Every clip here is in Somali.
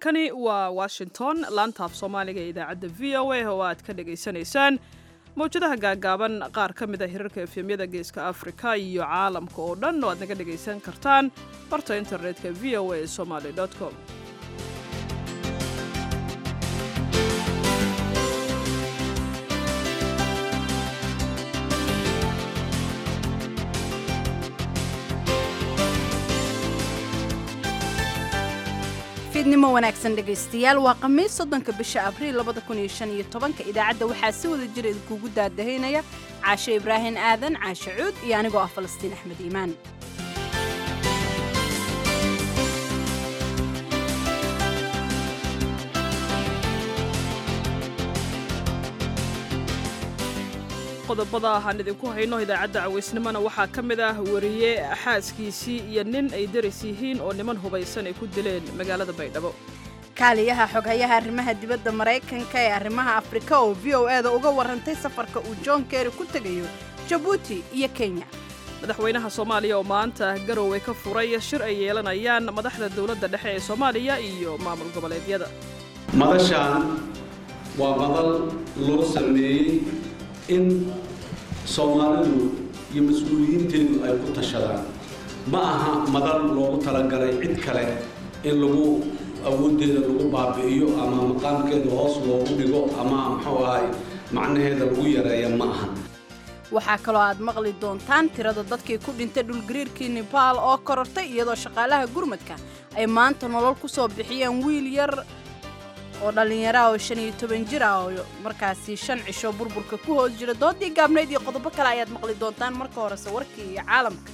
halkani waa washington laantaaf soomaaliga ee idaacadda v o a oo aad ka dhagaysanaysaan mawjadaha gaagaaban qaar ka mid a hirarka efemyada geeska afrika iyo caalamka oo dhan oo aad naga dhagaysan kartaan barta internetka v o a somaly com fiidnimo wanaagsan dhegaystayaal waa khamiis soddonka bisha abriil labada kun iyo shan iyo tobanka idaacadda waxaa si wada jira idinkugu daadahaynaya caashe ibraahin aadan caashe cuud iyo anigoo ah falastiin axmed iimaan qodobada aan idinku hayno idaacadda cawaysnimona waxaa ka mid ah wariye xaaskiisii iyo nin ay daris yihiin oo niman hubaysan ay ku dileen magaalada baydhabo kaaliyaha xoghayaha arrimaha dibadda maraykanka ee arrimaha afrika oo v o e da uga warrantay safarka uu john kerry ku tegayo jabuuti iyo kenya madaxweynaha soomaaliya oo maanta garowe ka furay shir ay yeelanayaan madaxda dowladda dhexe ee soomaaliya iyo maamul goboleedyada madashaan waa madal loo sameeyey in soomaalidu iyo mas-uuliyiinteedu ay ku tashadaan ma aha madal loogu talagalay cid kale in lagu awooddeeda lagu baabi'iyo ama maqaamkeeda hoos loogu dhigo ama muxuu ahay macnaheeda lagu yareeya ma aha waxaa kaloo aad maqli doontaan tirada dadkii ku dhintay dhulgariirkii nebaal oo korortay iyadoo shaqaalaha gurmadka ay maanta nolol ku soo bixiyeen wiil yar oo dhallinyaraha oo shan iyo toban jir ah oo markaasi shan cisho burburka ku hoos jira doodii gaabnayd iyo qodobo kale ayaad maqli doontaan marka horese warkii iyo caalamka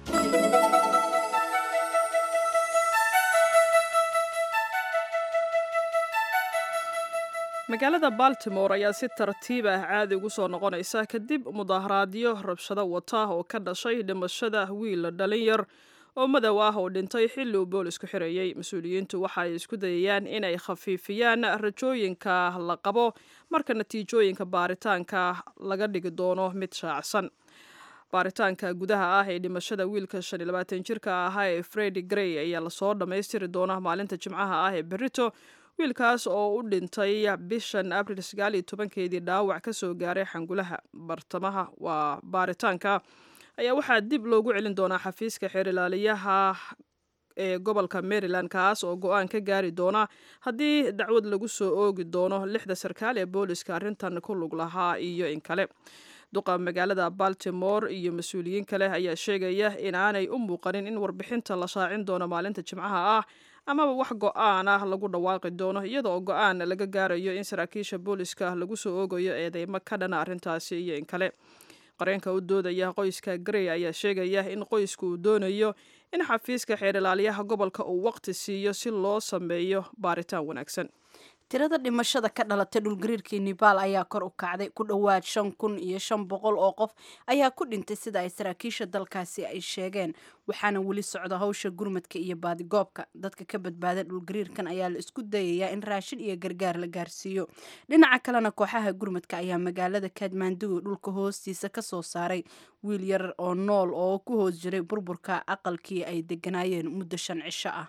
magaalada baltimore ayaa si tartiib ah caadi ugu soo noqonaysa kadib mudaaharaadyo rabshado wata oo ka dhashay dhimashada wiil dhalin yar oo madow ah oo dhintay xilli uu boolisku xirayey mas-uuliyiintu waxa ay isku dayayaan inay khafiifiyaan rajooyinka la qabo marka natiijooyinka baaritaanka laga dhigi doono mid shaacsan baaritaanka gudaha ah ee dhimashada wiilka shan iyo labaatan jirka ahaa ee fredi grey ayaa lasoo dhammaystiri doona maalinta jimcaha ah ee berito wiilkaas oo u dhintay bishan abril sagaal iyo tobankeedii dhaawac ka soo gaaray xangulaha bartamaha waa baaritaanka ayaa waxaa dib loogu celin doonaa xafiiska xeer ilaaliyaha ee gobolka maryland kaas oo go-aan ka gaari doona haddii dacwad lagu soo oogi doono lixda sarkaal ee booliska arrintan ku lug lahaa iyo in kale duqa magaalada baltimore iyo mas-uuliyiin kale ayaa sheegaya in aanay u muuqanin in warbixinta la shaacin doono maalinta jimcaha ah amaba wax go-aan ah lagu dhawaaqi doono iyada oo go-aan laga gaarayo in saraakiisha booliska lagu soo oogayo eedeymo ka dhana arrintaasi iyo in kale qareenka u doodaya qoyska grey ayaa sheegaya in qoysku uu doonayo in xafiiska xeer ilaaliyaha gobolka uu waqti siiyo si loo sameeyo baaritaan wanaagsan tirada dhimashada ka dhalatay dhulgariirkii nebaal ayaa kor u kacday ku dhowaad shan kun iyo shan boqol oo qof ayaa ku dhintay sida ay saraakiisha dalkaasi ay sheegeen waxaana weli socda hawsha gurmadka iyo baadigoobka dadka ka badbaada dhulgariirkan ayaa la isku dayayaa in raashin iyo gargaar la gaarsiiyo dhinaca kalena kooxaha gurmadka ayaa magaalada kadmandugu dhulka hoostiisa ka soo saaray wiil yar oo nool oo ku hoos jiray burburka aqalkii ay deganaayeen muddo shan cisho ah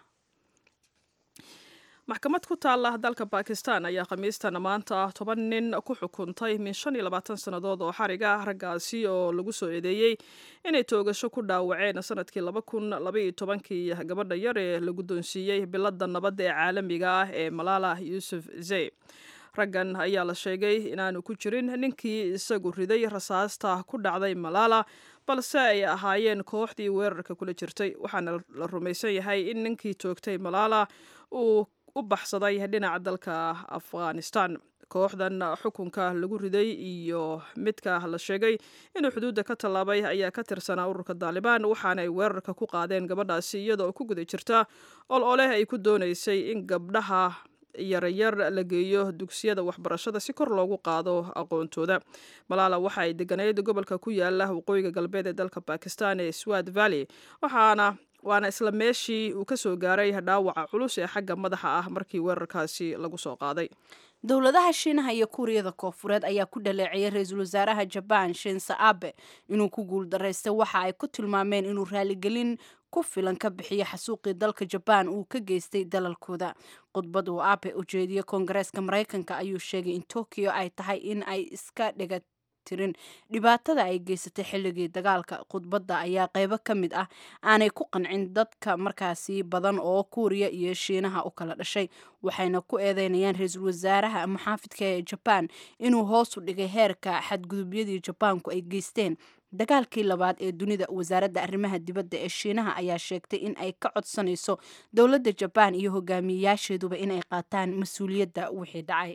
maxkamad ku taalla dalka bakistan ayaa khamiistan maanta toban nin ku xukuntay min shan iyo labaatan sannadood oo xarig ah raggaasi oo lagu soo eedeeyey inay toogasho ku dhaawaceen sanadkii laba kun labaiyo tobankii gabadha yar ee la guddoonsiiyey biladda nabadda ee caalamiga ah ee malaala yuusuf zey raggan ayaa la sheegay inaanu ku jirin ninkii isagu riday rasaasta ku dhacday malaala balse ay ahaayeen kooxdii weerarka kula jirtay waxaana la rumaysan yahay in ninkii toogtay malaala uu u baxsaday dhinaca dalka afghanistan kooxdan xukunka lagu riday iyo midka la sheegay inuu xuduudda ka tallaabay ayaa ka tirsanaa ururka daalibaan waxaana ay weerarka ku qaadeen gabadhaasi iyada oo ku guda jirta ol oleh ay ku doonaysay in gabdhaha yaryar la geeyo dugsiyada waxbarashada si kor loogu qaado aqoontooda malaala waxa ay deganayd gobolka ku yaala waqooyiga galbeed ee dalka bakistan ee swat valley waxaana waana isla meeshii uu ka soo gaaray dhaawaca culus ee xagga madaxa ah markii weerarkaasi lagu soo qaaday dowladaha shiinaha iyo kuuriyada koofureed ayaa ku dhaleeciyay ra-iisul wasaaraha jabaan shinse abe inuu ku guuldaraystay waxa ay ku tilmaameen inuu raaligelin ku filan ka bixiyo xasuuqii dalka jabaan uu ka geystay dalalkooda khudbad uu abe ujeediyey koongareeska maraykanka ayuu sheegay in tokyo ay tahay in ay iska dhiga tirin dhibaatada ay geysatay xilligii dagaalka khudbadda ayaa qeybo ka mid ah aanay ku qancin dadka markaasi badan oo kuuriya iyo shiinaha u kala dhashay waxayna ku eedeynayaan ra-iisul wasaaraha muxaafidka ee jabaan inuu hoos u dhigay heerka xadgudubyadii jabaanku ay geysteen dagaalkii labaad ee dunida wasaaradda arrimaha dibadda ee shiinaha ayaa sheegtay in ay ka codsanayso dowladda jabaan iyo hogaamiyeyaasheeduba inay qaataan mas-uuliyadda wixii dhacay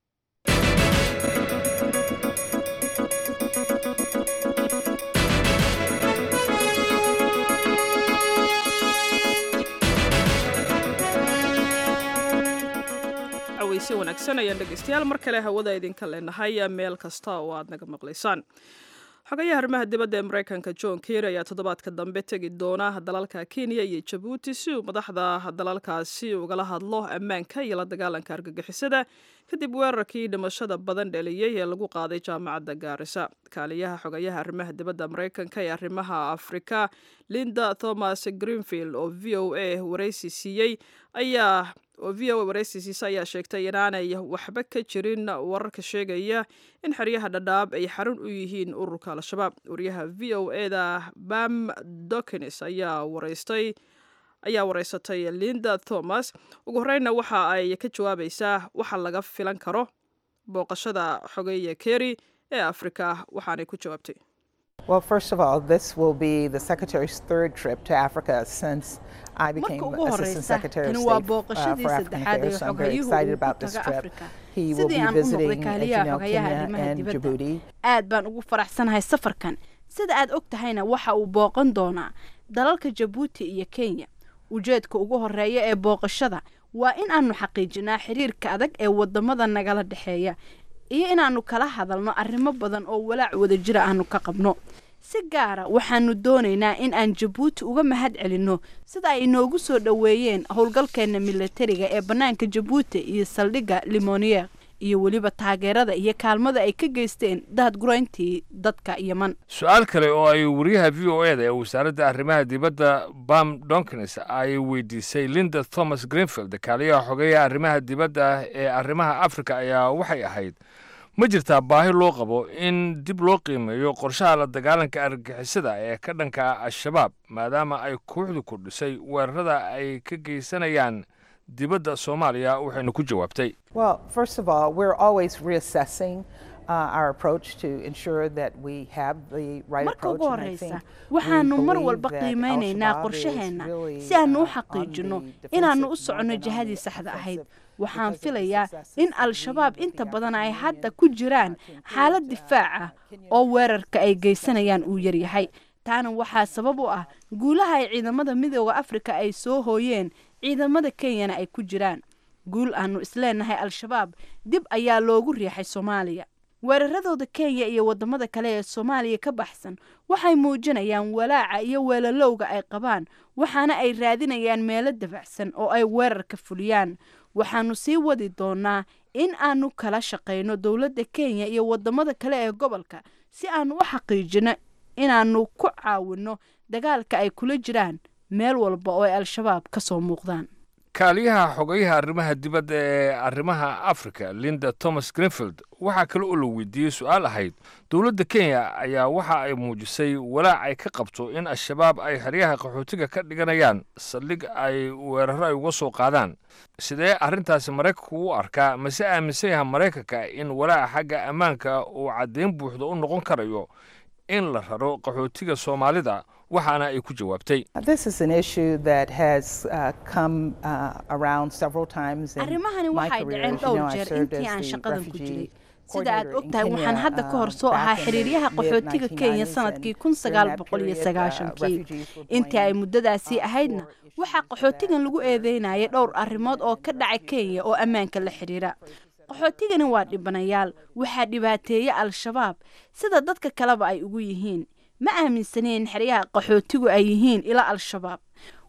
si wanaagsan ayaan dhegeystayaal mar kale hawada idinka leenahay meel kasta oo aad naga maqlaysaan xogayaha arrimaha dibadda ee maraykanka john kerry ayaa toddobaadka dambe tegi doona dalalka kenya iyo jabuuti si uu madaxda dalalkaasi ugala hadlo ammaanka iyo la dagaalanka argagixisada kadib weerarkii dhimashada badan dhaliyey ee lagu qaaday jaamacadda gaarisa kaaliyaha xogayaha arrimaha dibadda maraykanka ee arrimaha afrika linda thomas greenfield oo v o a waraysi siiyey ayaa oo v o a waraysiisiisa ayaa sheegtay inaanay waxba ka jirin wararka sheegaya in xeryaha dhadhaab ay xarun u yihiin ururka al-shabaab wariyaha v o eda bam dokins ayaa waraystay ayaa waraysatay linda thomas ugu horreynna waxa ay ka jawaabaysaa waxa laga filan karo booqashada xogeeya kerry ee afrika waxaanay ku jawaabtay Well, first of all, this will be the Secretary's third trip to Africa since I became marka ugu Assistant horeysa Secretary of tani waa State uh, booqashadii for African saddexaad ee Affairs. So I'm very xogayuhu excited uu ku about this taga trip. afrika He will sidii be aan u noqday visiting, as you kaaliyaha know, xogayaha Kenya arrimaha and dibadda Djibouti. aad baan ugu faraxsanahay safarkan sida aad og tahayna waxa uu booqan doonaa dalalka jabuuti iyo kenya ujeedka ugu horeeya ee booqashada waa in aanu xaqiijinaa xiriirka adag ee wadamada nagala dhexeeya iyo inaanu kala hadalno arrimo badan oo walaac wadajira aanu ka qabno si gaara waxaanu doonaynaa in aan jabuuti uga mahad celinno sida ay inoogu soo dhoweeyeen howlgalkeena milatariga ee bannaanka jabuuti iyo saldhigga limonier iyo weliba taageerada iyo kaalmada ay ka geysteen daadgurayntii dadka yeman su-aal kale oo ay wariyaha v o eda ee wasaaradda arrimaha dibadda bam donkins ay weydiisay linda thomas greenfield kaaliyaha xogeeya arrimaha dibadda ee arrimaha afrika ayaa waxay ahayd ma jirtaa baahi loo qabo in dib loo qiimeeyo qorshaha la dagaalanka argagixisada ee ka dhanka al-shabaab maadaama ay kooxdu kordhisay weerarada ay ka geysanayaan dibadda soomaaliya waxaynu ku jawaabtay Well, first of all, we're always reassessing uh, our approach to ensure that we have the right marka approach. ugu and I think horeysa we waxaanu mar believe walba that qiimeynaynaa Al-Shabaab is qorshaheenna really, si aanu u uh, on xaqiijino the inaannu u defensive soconno more than on jihadii the saxda ahayd offensive waxaan because of the filayaa successes in that we al-shabaab with inta the badan ay African hadda Union, ku jiraan uh, to encourage, xaalad uh, difaac ah Kenyan oo weerarka ay geysanayaan uu yaryahay taana waxaa sabab u ah guulaha ay ciidamada midooda afrika ay soo hooyeen ciidamada kenyana ay ku jiraan guul aanu isleenahay al-shabaab dib ayaa loogu riixay soomaaliya weeraradooda kenya iyo wadamada kale ee soomaaliya ka baxsan waxay muujinayaan walaaca iyo weelalowga ay qabaan waxaana ay raadinayaan meelo dabacsan oo ay weerarka fuliyaan waxaanu sii wadi doonaa in aanu kala shaqayno dowladda kenya iyo wadamada kale ee gobolka si aanu u xaqiijino inaanu ku caawinno dagaalka ay kula jiraan meel walba oo ay al-shabaab ka soo muuqdaan kaaliyaha xogeyaha arrimaha dibadda ee arrimaha afrika linda thomas greenfield waxaa kale oo la weydiiyey su-aal ahayd dowladda kenya ayaa waxa ay muujisay walaac ay ka qabto in al-shabaab ay xeryaha qaxootiga ka dhiganayaan saldhig ay weeraro ay uga soo qaadaan sidee arrintaasi maraykanku u arkaa mase aaminsan yaha maraykanka in walaaca xagga ammaanka uu caddayn buuxda u noqon karayo in la raro qaxootiga soomaalida waxaana ay ku jawaabtay This is an issue that has uh, come uh, around several times in arrimahani my waxay career. dhaceen As you know, dhowr I jeer served intii as aan the shaqadan ku refugee jiray sida aad coordinator in ogtahay waxaan Kenya, hadda ka hor um, soo ahaa back in the xiriiryaha qaxootiga kenya 1990s, and sanadkii kun during sagaal that boqol iyo period, uh, sagaashankii refugees were intii ay blamed, muddadaasii uh, ahaydna for waxaa issues qaxootigan that lagu were eedeynayay dhowr arrimood oo ka dhacay kenya oo ammaanka la xidhiira qaxootigani waa dhibanayaal waxaa dhibaateeya al-shabaab sida dadka kaleba ay ugu yihiin ma aaminsaneen xeryaha qaxootigu ay yihiin ila al-shabaab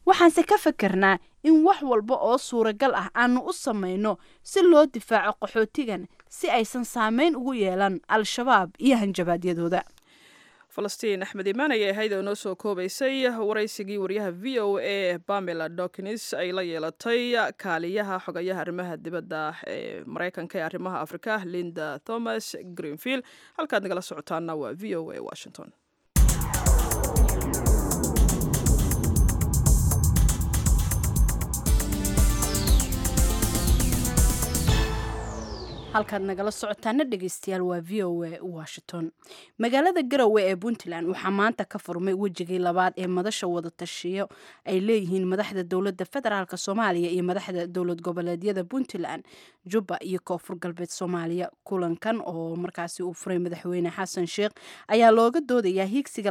waxaanse ka fakernaa in wax walba oo suuragal ah aanu u samayno si loo difaaco qaxootigan si aysan saameyn ugu yeelan al-shabaab iyo hanjabaadyadooda falastiin axmed imaan ayay ahayd oo noo soo koobaysay waraysigii waryaha v o a bamela dokins ay la yeelatay kaaliyaha xogayaha arrimaha dibadda ee maraykanka ee arrimaha afrika linda thomas greenfield halkaad nagala socotaana waa v o a washington halkaad nagala socotaana dhegeystayaal waa v o a washington magaalada garowe ee puntland waxaa maanta ka furmay wejigii labaad ee madasha wadatashiyo ay leeyihiin madaxda dowladda federaalk soomaaliya iyo madaxda dowlad goboleedyada puntland jubba iyo koonfur galbeed soomaaliya kulankan oo markaasi uu furay madaxweyne xasan sheekh ayaa looga doodayaa hiigsiga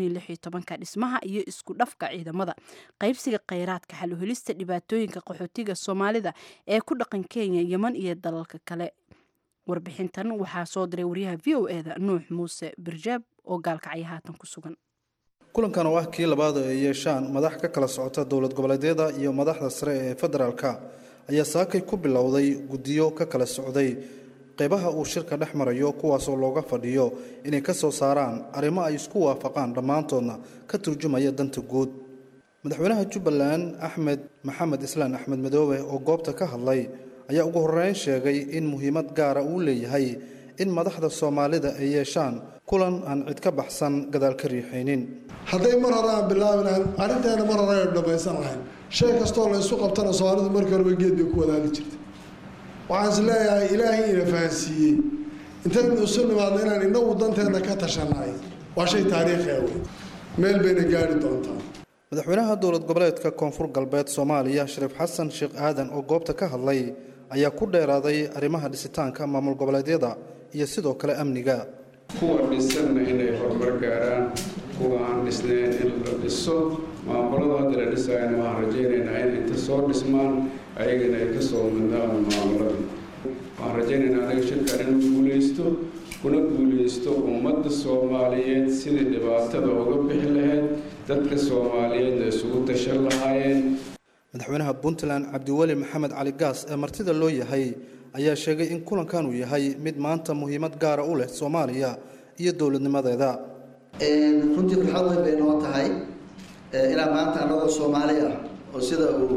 ka dhismaha iyo isku dhafka ciidamada qaybsiga kheyraadka xaluhelista dhibaatooyinka qaxootiga soomaalida ee ku dhaqan kenya yeman iyo dalalka kale warbixintan waxaa soo diray waryaha v o e da nuux muuse birjaab oo gaalkacya haatan ku sugan kulankan oo ah kii labaad ay yeeshaan madax ka kala socota dowlad goboleedyada iyo madaxda sare ee federaalka ayaa saakay ku bilowday guddiyo ka kala socday qeybaha uu shirka dhex marayo kuwaasoo looga fadhiyo inay ka soo saaraan arrimo ay isku waafaqaan dhammaantoodna ka turjumaya danta guud madaxweynaha jubbaland axmed maxamed islaan axmed madoobe oo goobta ka hadlay ayaa ugu horreyn sheegay in muhiimad gaara uu leeyahay in madaxda soomaalida ay yeeshaan kulan aan cid ka baxsan gadaal ka riixaynin hadday mar hore aan bilaabi lahayn arrinteena mar hore aynu dhammaysan lahayn shay kastoo la isu qabtana soomaalidu markii horeba geed bay ku wadaali jirtay waxaan is leeyahay ilaahay ina fahansiiyey intaynu isu nimaadno inaan inagu danteena ka tashannahay waa shay taariikhi ah wey meel bayna gaari doontaa madaxweynaha dowlad goboleedka koonfur galbeed soomaaliya shariif xasan sheekh aadan oo goobta ka hadlay ayaa ku dheeraaday arrimaha dhisitaanka maamul goboleedyada iyo sidoo kale amniga kuwa dhisanna inay horumar gaaraan kuwa aan dhisnayn in la dhiso maamulada hadda la dhisayana waxaan rajaynaynaa in inta soo dhismaan ayagana ay ka soo midnaan maamuladii waxaan rajaynaynaa anaga shirkan inuu guulaysto kuna guulaysto ummadda soomaaliyeed sidii dhibaatada uga bixi lahayd dadka soomaaliyeedna isugu tashan lahaayeen madaxweynaha puntland cabdiweli maxamed cali gaas ee martida loo yahay ayaa sheegay in kulankan uu yahay mid maanta muhiimad gaara u leh soomaaliya iyo dowladnimadeeda runtii farxad weyn bay noo tahay ilaa maanta annagoo soomaali ah oo sida uu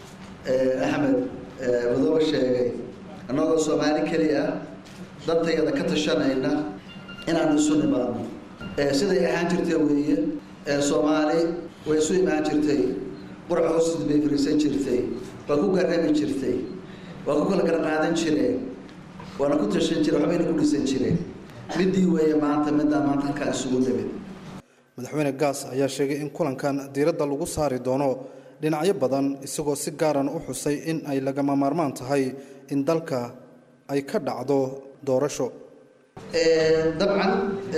axmed madoobe sheegay annagoo soomaali keli ah dantayada ka tashanayna inaanu isu nimaadno siday ahaan jirtay weeye soomaali way isu imaan jirtay qurac hoostiis bay fariisan jirtay waa ku garami jirtay waa ku kala gara qaadan jireen waana ku tashan jireen waxbayna ku dhisan jireen midii weeye maanta middaa maanta halkaa isugu nimid madaxweyne gaas ayaa sheegay in kulankan diiradda lagu saari doono dhinacyo badan isagoo si gaaran u xusay in ay lagama maarmaan tahay in dalka ay ka dhacdo doorasho dabcan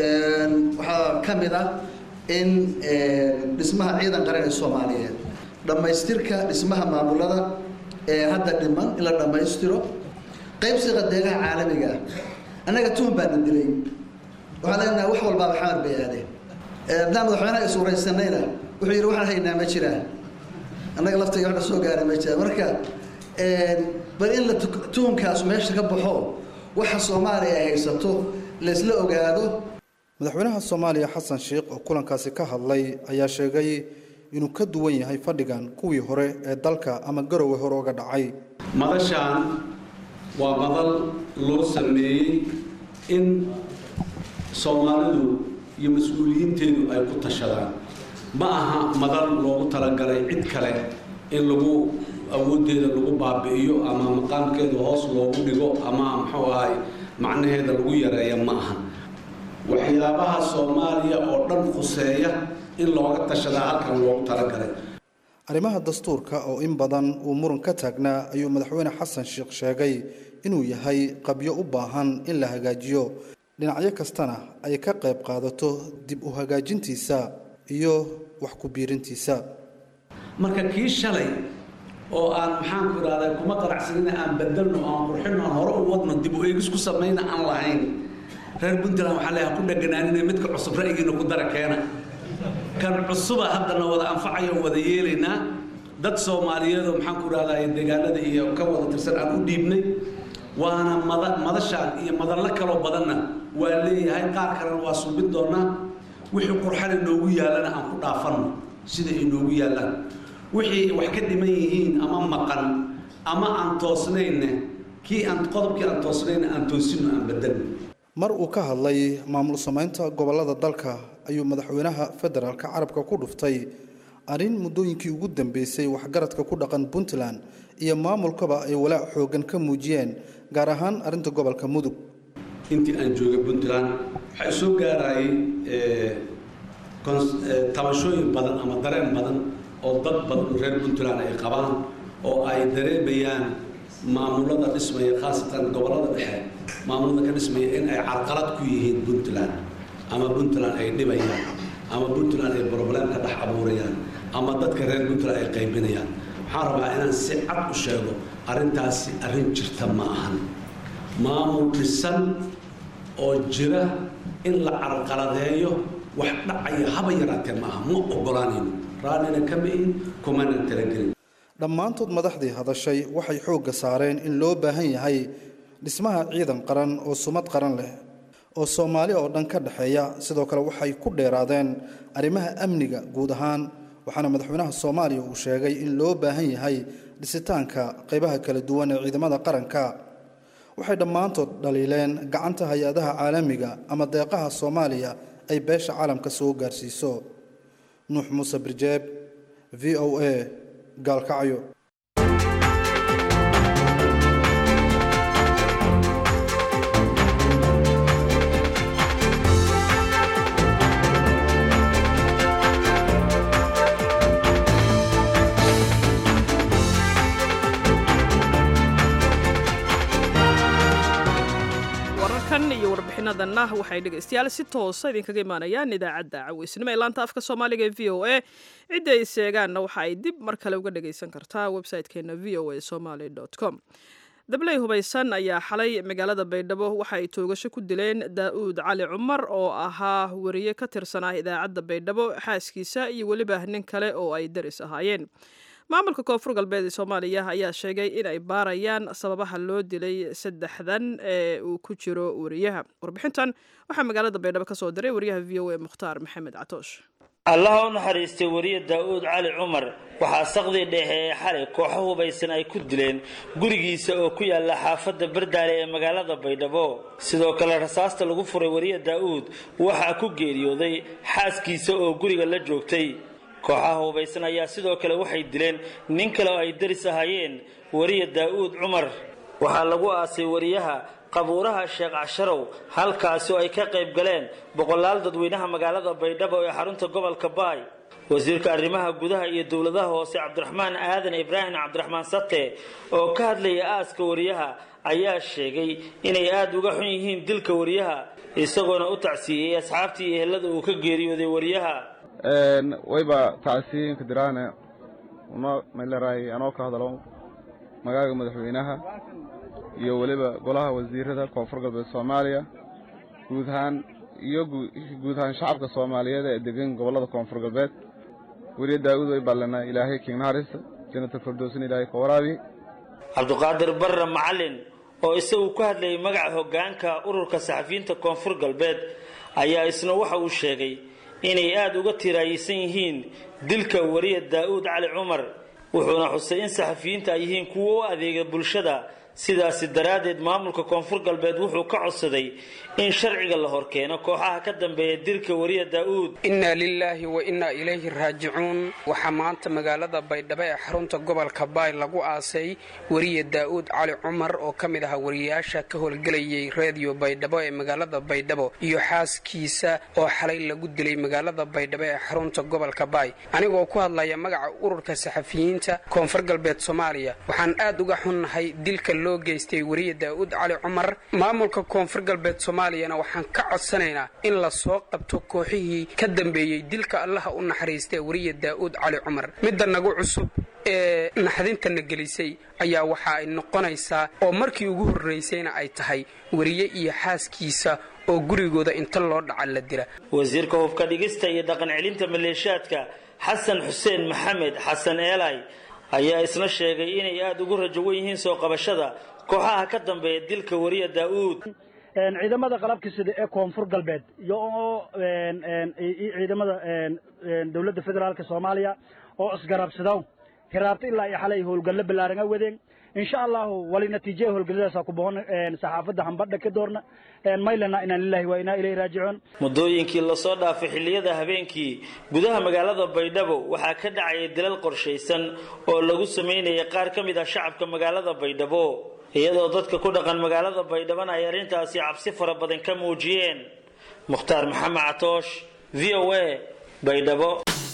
waxaa ka mid ah in dhismaha ciidan qaran ee soomaaliyeed dhammaystirka dhismaha maamulada ee hadda dhiman in la dhammaystiro qaybsiga deegaha caalamiga ah annaga tuhun baana dilay waxaan leenahay wax walbaaba xamar bay aadeen haddaan madaxweynaha is waraysanayna wuxuu yidhi waxaan haynaa ma jiraan annaga laftayga waxna soo gaara ma jiraan marka bal in la tuhunkaas meesha ka baxo waxa soomaaliya ay haysato laysla ogaado madaxweynaha soomaaliya xasan sheekh oo kulankaasi ka hadlay ayaa sheegay inuu ka duwan yahay fadhigan kuwii hore ee dalka ama garowe hore uga dhacay madashaan waa madal loo sameeyey in soomaalidu iyo mas-uuliyiinteedu ay ku tashadaan ma aha madal loogu talagalay cid kale in lagu awooddeeda lagu baabi'iyo ama maqaamkeeda hoos loogu dhigo ama muxuu ahay macnaheeda lagu yareeya ma aha waxyaabaha soomaaliya oo dhan khuseeya in looga tashadaa halkan loogu talagalay arrimaha dastuurka oo in badan uu muran ka taagnaa ayuu madaxweyne xasan sheekh sheegay inuu yahay qabyo u baahan in la hagaajiyo dhinacyo kastana ay ka qayb qaadato dib u hagaajintiisa iyo wax ku biirintiisa marka kii shalay oo aan maxaanku idhahdaa kuma qanacsanina aan bedelno aan qurxino aan hore u wadno dib u eegis ku samayna aan lahayn reer puntland waxaa leeyahay ku dheganaanina midka cusub ra'yigiina ku dara keena kan cusuba haddana wada anfacayo wada yeelaynaa dad soomaaliyeed oo maxaan ku rahdaye deegaanada iyo ka wada tirsan aan u dhiibnay waana mada madashaan iyo madallo kaloo badanna waa leeyahay qaar kalena waa subin doonaa wixii qurxana noogu yaallana aan ku dhaafanno sida ay noogu yaallaan wixii wax ka dhiman yihiin ama maqan ama aan toosnayne kii aan qodobkii aan toosnayna aan toosinno aan bedelno mar uu ka hadlay maamul samaynta gobollada dalka ayuu madaxweynaha federaalka carabka ku dhuftay arrin muddooyinkii ugu dambeysay waxgaradka ku dhaqan puntland iyo maamulkaba ay walaac xooggan ka muujiyeen gaar ahaan arrinta gobolka mudug intii aan joogay puntland waxaa soo gaarayay tabashooyin badan ama dareen badan oo dad badan oo reer puntland ay qabaan oo ay dareemayaan maamulada dhismaya khaasatan gobollada dhexe maamulada ka dhismaya in ay carqalad ku yihiin puntland ama puntland ay dhibayaan ama puntland ay broblem ka dhex abuurayaan ama dadka reer puntland ay qaybinayaan waxaan rabaa inaan si cad u sheego arrintaasi arrin jirta ma ahan maamul dhisan oo jira in la carqaladeeyo wax dhacaya haba yaraatee ma aha ma ogolaanayno raallina kama ihin kumana talagelin dhammaantood madaxdii hadashay waxay xoogga saareen in loo baahan yahay dhismaha ciidan qaran oo sumad qaran leh oo soomaali oo dhan ka dhexeeya sidoo kale waxay ku dheeraadeen arrimaha amniga guud ahaan waxaana madaxweynaha soomaaliya uu sheegay in loo baahan yahay dhisitaanka qaybaha kala duwan ee ciidamada qaranka waxay dhammaantood dhaliileen gacanta hay-adaha caalamiga ama deeqaha soomaaliya ay beesha caalamka soo gaarsiiso nuux muuse birjeeb v o a gaalkacyo wararkan iyo warbixinadanna waxay dhegaystayaal si toosa idinkaga imaanayaan idaacadda caweysnimo ee laanta afka soomaaliga ee v o a cidda ay seegaanna waxa ay dib mar kale uga dhagaysan kartaa website-keena v o a somaly com dabley hubaysan ayaa xalay magaalada baydhabo waxa ay toogasho ku dileen daa'uud cali cumar oo ahaa wariye ka tirsanaa idaacadda baydhabo xaaskiisa iyo weliba nin kale oo ay daris ahaayeen maamulka koonfur galbeed ee soomaaliya ayaa sheegay in ay baarayaan sababaha loo dilay saddexdan ee uu ku jiro wariyaha warbixintan waxaa magaalada baydhabo ka soo diray wariyaha v o a mukhtaar maxamed catoosh allaha u naxariistay wariye daa'uud cali cumar waxaa saqdii dhexe ee xalay kooxo hubaysan ay ku dileen gurigiisa oo ku yaala xaafadda bardaale ee magaalada baydhabo sidoo kale rasaasta lagu furay wariye daa'uud waxaa ku geeriyooday xaaskiisa oo guriga la joogtay kooxaha hubaysan ayaa sidoo kale waxay dileen nin kale oo ay daris ahaayeen wariye daa'uud cumar waxaa lagu aasay wariyaha qabuuraha sheekh casharow halkaasi oo ay ka qayb galeen boqolaal dadweynaha magaalada baydhabo ee xarunta gobolka baay wasiirka arrimaha gudaha iyo dowladaha hoose cabdiraxmaan aadan ibraahim cabdiraxmaan sate oo ka hadlaya aaska wariyaha ayaa sheegay inay aada uga xun yihiin dilka wariyaha isagoona u tacsiiyey asxaabtii iyo ehelada uu ka geeriyooday wariyaha wayba tacsiinka diraane una maylaraay anoo ka hadalo magaaga madaxweynaha iyo weliba golaha wasiirada koonfur galbeed soomaaliya guud ahaan iyo guud ahaan shacabka soomaaliyeed ee degan gobollada koonfur galbeed weriye daa'uud way ballana ilaahay kiignaharisa janata firdowsna ilaahay ka waraabi cabduqaadir barre macalin oo isagu ku hadlayay magaca hoggaanka ururka saxafiyiinta koonfur galbeed ayaa isna waxa uu sheegay inay aada uga tiraayeysan yihiin dilka wariye daa'uud cali cumar wuxuuna xusay in saxafiyiinta ay yihiin kuwo u adeega bulshada sidaasi daraaddeed maamulka koonfur galbeed wuxuu ka codsaday in sharciga la horkeeno kooxaha ka dambeeya dilka wariye daa'uud innaa lilaahi wa innaa ilayhi raajicuun waxaa maanta magaalada baydhabo ee xarunta gobolka baay lagu aasay wariye daa'uud cali cumar oo ka mid ahaa wariyaasha ka howlgelayay reediyo baydhabo ee magaalada baydhabo iyo xaaskiisa oo xalay lagu dilay magaalada baydhabo ee xarunta gobolka baay anigoo ku hadlaya magaca ururka saxafiyiinta koonfur galbeed soomaaliya waxaan aad uga xunnahay dilka loo geystay wariye daa'uud cali cumar maamulka koonfur galbeed soomaaliyana waxaan ka codsanaynaa in la soo qabto kooxihii ka dambeeyey dilka allaha u naxariistay wariye daa'uud cali cumar midda nagu cusub ee naxdintana gelisay ayaa waxa ay noqonaysaa oo markii ugu horraysayna ay tahay wariye iyo xaaskiisa oo gurigooda inta loo dhaca la dila wasiirka hubka dhigista iyo dhaqan celinta maleeshaadka xasan xuseen maxamed xasan eelay ayaa isna sheegay inay aada ugu rajowan yihiin soo qabashada kooxaha ka dambeeya dilka wariya daa'uud ciidamada qalabka sida ee koonfur galbeed iyo ciidamada dowladda federaalka soomaaliya oo isgarabsadaw hiraabta ilaa iyo xalay howlgallo ballaaran a wadeen insha allahu wali natiijaya howlgalladaasa ku boqon saxaafadda hambadha ka doorna maylana inaan lillahi waa inaa ilayhi raajicuun muddooyinkii lasoo dhaafay xilliyada habeenkii gudaha magaalada baydhabo waxaa ka dhacaya dilal qorshaysan oo lagu samaynayay qaar ka mid ah shacabka magaalada baydhabo iyadoo dadka ku dhaqan magaalada baydhabana ay arrintaasi cabsi fara badan ka muujiyeen mukhtaar maxamed catoosh v o a baydhabo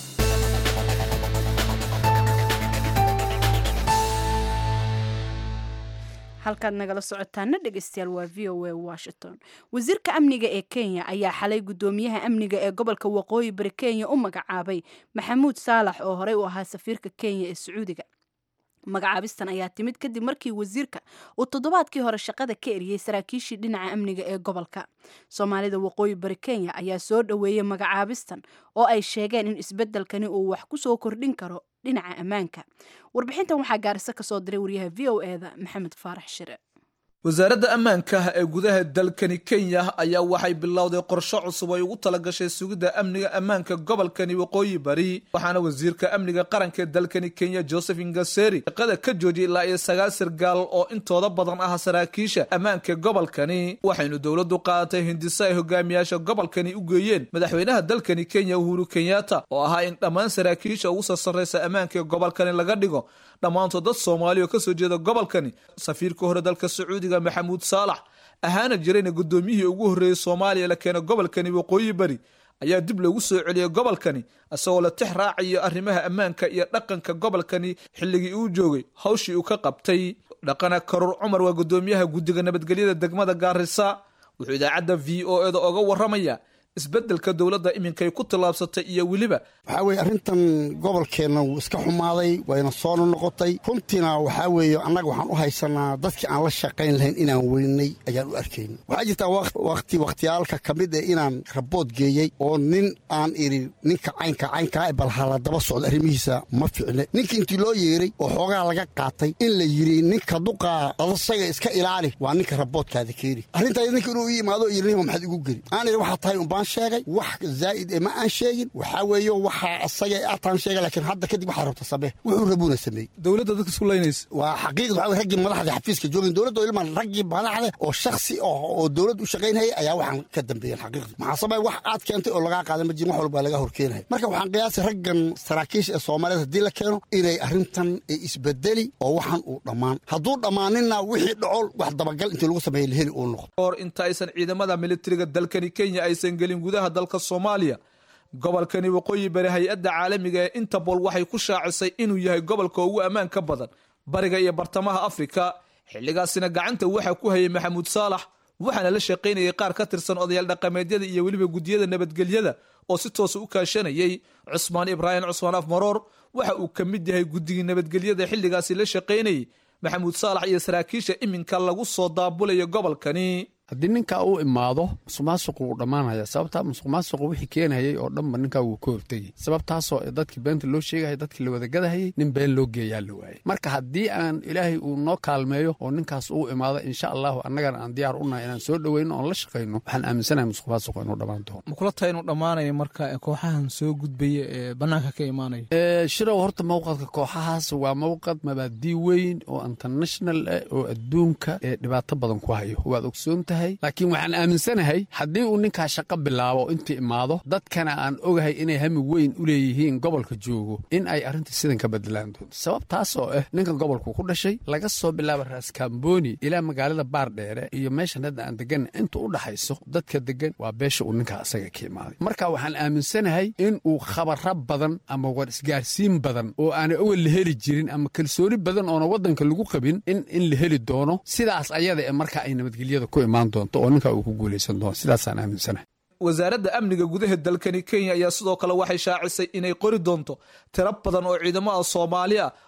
halkaad nagala socotaana dhegeystayaal waa v o a washington wasiirka amniga ee kenya ayaa xalay guddoomiyaha amniga ee gobolka waqooyi bari kenya u magacaabay maxamuud saalax oo horey u ahaa safiirka kenya ee sacuudiga magacaabistan ayaa timid kadib markii wasiirka uu toddobaadkii hore shaqada ka eriyey saraakiishii dhinaca amniga ee gobolka soomaalida waqooyi bari kenya ayaa soo dhoweeyey magacaabistan oo ay sheegeen in isbeddelkani uu wax ku soo kordhin karo dhinaca ammaanka warbixintan waxaa gaarisa ka soo diray wariyaha v o e da maxamed faarax shire wasaaradda ammaanka ee gudaha dalkani kenya ayaa waxay bilowday qorshe cusub ay ugu talagashay sugidda amniga ammaanka gobolkani waqooyi bari waxaana wasiirka amniga qaranka ee dalkani kenya joseph ingaseri shaqada ka joojiyay ilaa iyo sagaal sargaal oo intooda badan ah saraakiisha ammaanka gobolkani waxaynu dowladdu qaadatay hindiso ay hogaamiyaasha gobolkani u geeyeen madaxweynaha dalkani kenya uhuru kenyatta oo ahaa in dhammaan saraakiisha ugu sarsarraysa ammaanka gobolkani laga dhigo dhammaantood dad soomaali oo kasoo jeeda gobolkani safiirka hore dalka sacuudiga maxamuud saalax ahaana jirayna guddoomiyihii ugu horreeyey soomaaliya la keena gobolkani waqooyi bari ayaa dib loogu soo celiyey gobolkani isagoo la tix raacayo arrimaha ammaanka iyo dhaqanka gobolkani xilligii uu joogay hawshii uu ka qabtay dhaqana karuur cumar waa guddoomiyaha guddiga nabadgelyada degmada gaarisa wuxuu idaacadda v o eda oga warramaya isbeddelka dowladda iminkay ku tallaabsatay iyo weliba waxaa weeye arrintan gobolkeenna wuu iska xumaaday wayna soona noqotay runtiina waxaa weeye annaga waxaan u haysanaa dadkii aan la shaqayn lahayn inaan weynay ayaan u arkayna waxaa jirtaa wakhti wakhtiyaalka ka mid eh inaan rabood geeyey oo nin aan idhi ninka caynka caynkaa bal hala daba socdo arrimihiisa ma ficne ninka intii loo yeeray oo xoogaa laga qaatay in la yidhi ninka duqaa adasaga iska ilaali waa ninka raboodkaada keeni arrintaas ninka inuu ii imaado yidhi nima maxaad igu geli aan idhi waxaa tahay umbaan sheegay wax zaa'id e ma aan sheegin waxaa weeye waxaa asaga ataan sheega laakiin hadda kadib waxaa rabta samee wuxuu rabuuna sameeyey dowladda dadka isku laynaysa waa xaqiiqda waxaa weye raggii madaxda xafiiska joogin dowladda oo ilmaan raggii madaxda oo shaksi oo dowlad u shaqaynayay ayaa waxaan ka dambeeyeen xaqiiqda maxaa sabay wax aad keentay oo lagaa qaadan ma jirin wax walba laga horkeenaya marka waxaan qiyaasay raggan saraakiisha ee soomaaliyeed haddii la keeno inay arrintan isbedeli oo waxan uu dhammaan hadduu dhammaaninna wixii dhacol wax dabagal intii lagu sameeyey laheli uu noqdo hor inta aysan ciidamada militariga dalkani kenya aysan gelin gudaha dalka soomaaliya gobolkani waqooyi bari hay-adda caalamiga ee interpol waxay ku shaacisay inuu yahay gobolka ugu ammaanka badan bariga iyo bartamaha afrika xilligaasina gacanta waxaa ku hayay maxamuud saalax waxaana la shaqaynayay qaar ka tirsan odayaal dhaqameedyada iyo weliba guddiyada nabadgelyada oo si toosa u kaashanayay cusmaan ibraahim cusmaan af maroor waxa uu ka mid yahay guddigii nabadgelyada xilligaasi la shaqaynayay maxamuud saalax iyo saraakiisha iminka lagu soo daabulayo gobolkani haddii ninkaa uu imaado musuqmaasuqu wuu dhammaanaya sababtaa musuqmaasuqu wixii keenayay oo dhanba ninkaa wuu ka hortegay sababtaasoo dadkii beenta loo sheegaya dadkii la wadagadahayay nin been loo geeyaa la waayay marka haddii aan ilaahay uu noo kaalmeeyo oo ninkaas uu imaado insha allahu annagana aan diyaar unahay inaan soo dhoweyno oon la shaqayno waxaan aaminsanahay musuqmaasuqu inuu dhammaan doono makula tahay inuu dhammaanayo marka kooxahan soo gudbaya ee bannaanka ka imaanaya shirow horta mawqadka kooxahaas waa mawqad mabaadii weyn oo international ah oo adduunka ee dhibaato badan ku hayo waad ogsoonta laakiin waxaan aaminsanahay haddii uu ninkaa shaqo bilaabo intii imaado dadkana aan ogahay inay hami weyn u leeyihiin gobolka joogo in ay arrinta sidan ka bedelaan doonto sababtaas oo ah ninkan gobolku ku dhashay laga soo bilaaba raaskamboni ilaa magaalada baardheere iyo meeshan hadda aan degan inta u dhaxayso dadka degan waa beesha uu ninkaa asaga ka imaaday marka waxaan aaminsanahay in uu khabaro badan ama war isgaarsiin badan oo aana oga la heli jirin ama kalsooni badan oona waddanka lagu qabin in in la heli doono sidaas ayada ee marka ay nabadgelyada ku imaan oo ninkaa uu ku guulaysan doono sidaasaan aaminsanahay wasaaradda amniga gudaha dalkani kenya ayaa sidoo kale waxay shaacisay inay qori doonto tiro badan oo ciidamada soomaali ah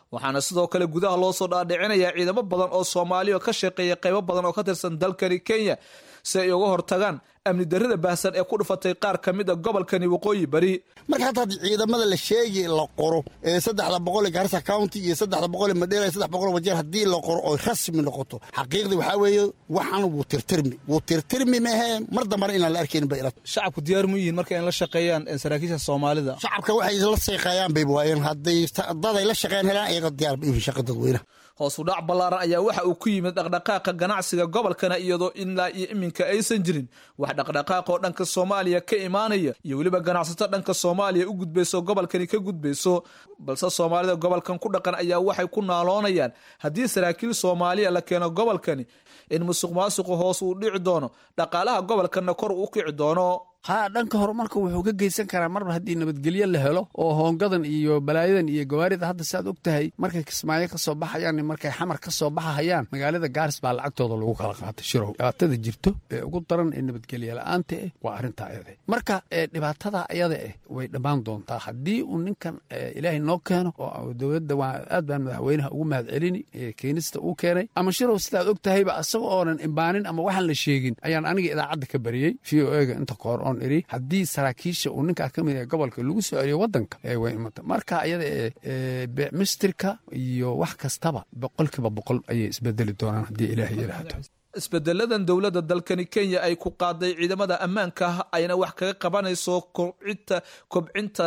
waxaana sidoo kale gudaha loo soo dhaadhicinayaa ciidamo badan oo soomaaliya ka shaqeeya qaybo badan oo ka tirsan dalkani kenya si ay uga hortagaan amni darrida baahsan ee ku dhufatay qaar ka mid a gobolkani waqooyi bari marka hadda haddii ciidamada la sheegi la qoro ee saddexda boqol ee garissa county iyo saddexda boqol ee madheera iyo saddex boqol ee wajeer haddii la qoro oo rasmi noqoto xaqiiqdii waxaa weeye waxan wuu tirtirmi wuu tirtirmi mehe mar dambana inaan la arkaynin bay ila shacabku diyaar mu yihiin marka in la shaqeeyaan saraakiisha soomaalida shacabka waxay la shaqeeyaan bay waayeen hadday dad ay la shaqeyn helaan iyaga diyaar bay u yihiin shaqa dadweynaha hoos u dhac ballaaran ayaa waxa uu ku yimid dhaqdhaqaaqa ganacsiga gobolkana iyadoo ilaa iyo iminka aysan jirin wax dhaqdhaqaaq oo dhanka soomaaliya ka imaanaya iyo weliba ganacsato dhanka soomaaliya u gudbayso gobolkani ka gudbayso balse soomaalida gobolkan ku dhaqan ayaa waxay ku naaloonayaan haddii saraakiil soomaaliya la keeno gobolkani in musuq maasuqu hoos uu dhici doono dhaqaalaha gobolkanna kor uu kici doono haa dhanka horumarka wuxuu ka geysan karaa marba haddii nabadgelyo la helo oo hoongadan iyo balaayadan iyo gawaarida hadda saaad og tahay markay kismaayo ka soo baxayaan markay xamar ka soo baxahayaan magaalada gaaris baa lacagtooda lagu kala qaatay shirow dhibaatada jirto ee ugu daran ee nabadgelyo la-aanta eh waa arrintaa ayada marka dhibaatada ayada eh way dhammaan doontaa haddii uu ninkan ilaahay noo keeno oo dowladda waa aad baan madaxweynaha ugu mahad celini keenista uu keenay ama shirow sidaad og tahayba asaga oonan imbaanin ama waxaan la sheegin ayaan aniga idaacadda ka bariyey v o ega inta kahor oon iri haddii saraakiisha uu ninkaa ka mid yahay gobolka lagu soo celiyo waddanka way imata marka ayada ee beecmistirka iyo wax kastaba boqolkiiba boqol ayay isbedeli doonaan haddii ilaahay yidhaahdo isbedeladan dowladda dalkani kenya ay ku qaaday ciidamada ammaanka ah ayna wax kaga qabanayso kobcinta kobcinta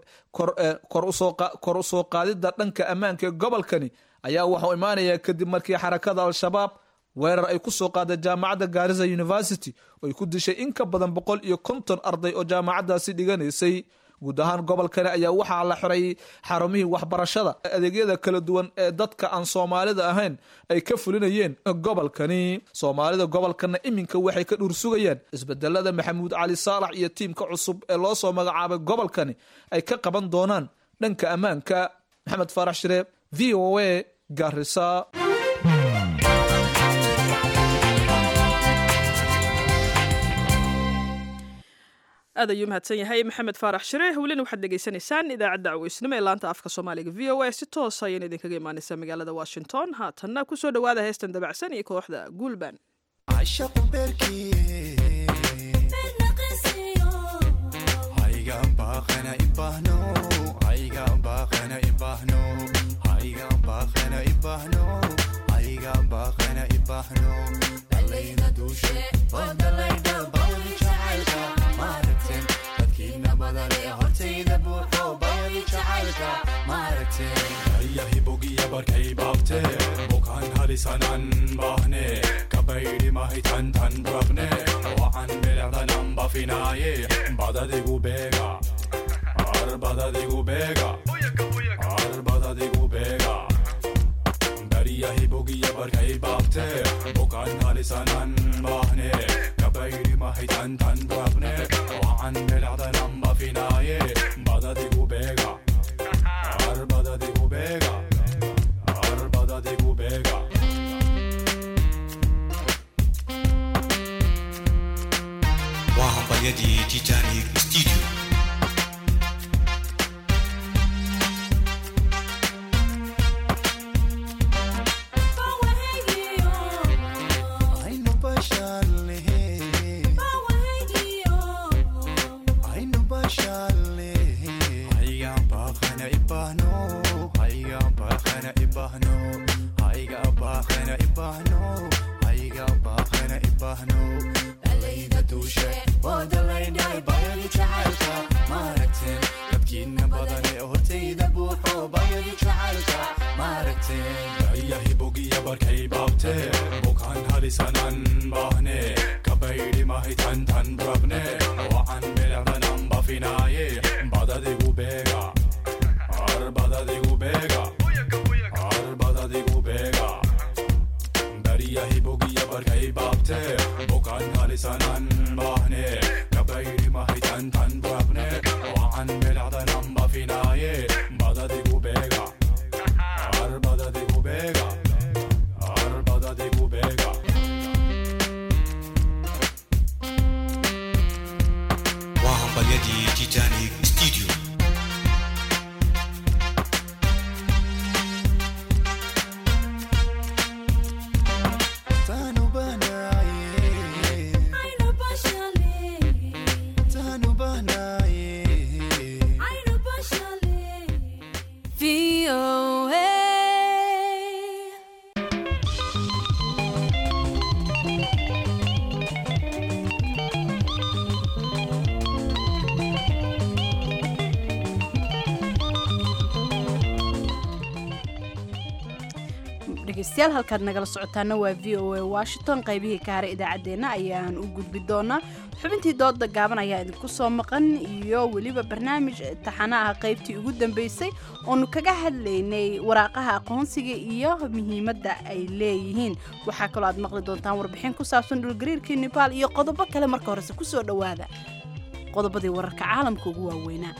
kor usoo qaadidda dhanka ammaanka ee gobolkani ayaa waxuu imaanayaa kadib markii xarakada al-shabaab weerar ay ku soo qaaday jaamacadda gaarisa university oo ay ku dishay in ka badan boqol iyo konton arday oo jaamacaddaasi dhiganaysay guud ahaan gobolkani ayaa waxaa la xiray xarumihii waxbarashada adeegyada kala duwan ee dadka aan soomaalida ahayn ay ka fulinayeen gobolkani soomaalida gobolkana iminka waxay ka dhuursugayaan isbedelada maxamuud cali saalax iyo tiimka cusub ee loo soo magacaabay gobolkani ay ka qaban doonaan dhanka ammaanka maxamed faarax shire v o a garisa aad ayuu mahadsan yahay maxamed faarax shire welina waxaad dhegaysanaysaan idaacadda caweysnimo ee laanta afka soomaaliga v o a si toosa ayaan idinkaga imaanaysaa magaalada washington haatanna kusoo dhowaada heestan dabacsan iyo kooxda guulban yahibogiya barkay baabte bukaan halisanan bahne kabaydi mahitantan rabne wacan bilecdanan bafinaaye badadigu beega ar badadigu beega ar badadigu beega bariyahibogiya barkay baabte bukaan halisanan bahne kabaydi mahitantan rabne wacan bilecdanan bafinaaye badadigu beega Arbadadigu bega, arbadadigu bega. وهبيدي تيتانيك ستوديو Aynu basharlehe, aynu basharlehe. Haygan baaqana ibahno, haygan baaqana ibahno, haygan baaqana ibahno, haygan baaqana ibahno. Dalayda duushe, waa dalayday bayadi jacaylka, maaragteen dadkiina badan ee hortayda buuxo bayadi jacaylka, maaragteen. Yahibogiya barkay baabte, bukaan halisanan bahne, kabaydi mahitantan rabne, wacan bilecdanan bafinaaye, badadigu beega, ar badadigu beega, ar badadigu beega. Bariyahibogiya barkay baabte, bukaan halisanan bahne, kabaydi mahitantan rabne, wacan bilecdanan bafinaaye, badadigu beega. Arbadadigu bega, arbadadigu bega. وهبيدي تيتانيك ستوديو dhegeystayaal halkaad nagala socotaana waa v o a washington qaybihii ka haray idaacaddeenna ayaan u gudbi doonaa xubintii dooda gaaban ayaa idinku soo maqan iyo weliba barnaamij taxana ah qaybtii ugu dambeysay oonu kaga hadlaynay waraaqaha aqoonsiga iyo muhiimadda ay leeyihiin waxaa kaloo aad maqli doontaan warbixin ku saabsan dhulgariirkii nebaal iyo qodobo kale marka horese kusoo dhowaada qodobadii wararka caalamka ugu waaweynaa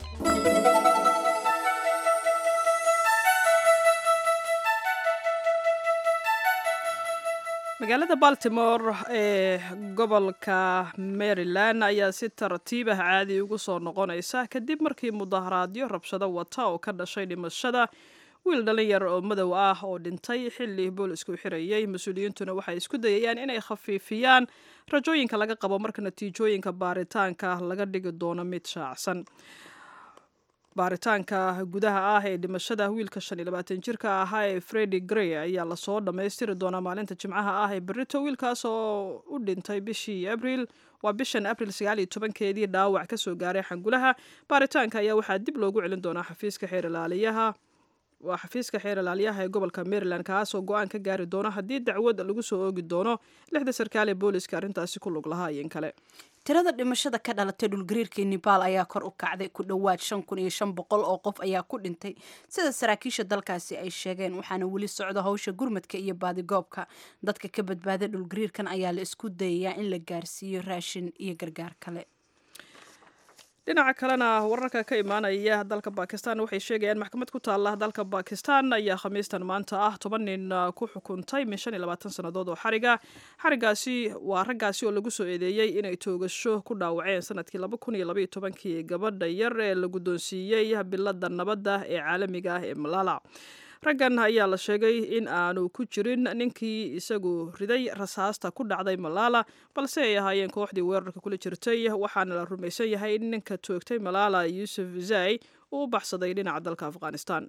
magaalada baltimore ee gobolka maryland ayaa si tartiib ah caadi ugu soo noqonaysa kadib markii mudaharaadyo rabshado wata oo ka dhashay dhimashada wiil dhalinyar oo madow ah oo dhintay xilli boolisku xirayay mas-uuliyiintuna waxay isku dayayaan inay khafiifiyaan rajooyinka laga qabo marka natiijooyinka baaritaanka laga dhigi doono mid shaacsan baaritaanka gudaha ah ee dhimashada wiilka shan iyo labaatan jirka ahaa ee fredi grey ayaa lasoo dhammaystiri doonaa maalinta jimcaha ah ee berito wiilkaas oo u dhintay bishii abril waa bishan abril sagaal iyo tobankeedii dhaawac kasoo gaaray xangulaha baaritaanka ayaa waxaa dib loogu celin doonaa xafiiska xeer ilaaliyaha waa xafiiska xeer ilaaliyaha ee gobolka maryland kaasoo go-aan ka gaari doono haddii dacwad lagu soo oogi doono lixda sarkaal ee booliska arrintaasi ku lug lahaa iyin kale tirada dhimashada ka dhalatay dhulgariirkii nebaal ayaa kor u kacday ku dhowaad shan kun iyo shan boqol oo qof ayaa ku dhintay sida saraakiisha dalkaasi ay sheegeen waxaana weli socda howsha gurmadka iyo baadigoobka dadka ka badbaaday dhulgariirkan ayaa la isku dayayaa in la gaarsiiyo raashin iyo gargaar kale dhinaca kalena wararka ka imaanaya dalka bakistan waxay sheegayaan maxkamad ku taala dalka bakistan ayaa khamiistan maanta ah toban nin ku xukuntay min shan iyo labaatan sannadood oo xariga xarigaasi waa raggaasi oo lagu soo eedeeyey inay toogasho ku dhaawaceen sanadkii laba kun iyo labaiyo tobankii gabadha yar ee la guddoonsiiyey bilada nabadda ee caalamiga ah ee malala raggan ayaa la sheegay in aanu ku jirin ninkii isagu riday rasaasta ku dhacday malaala balse ay ahaayeen kooxdii weerarka kula jirtay waxaana la rumaysan yahay in ninka toogtay malaala yuusuf zai uu u baxsaday dhinaca dalka afghanistan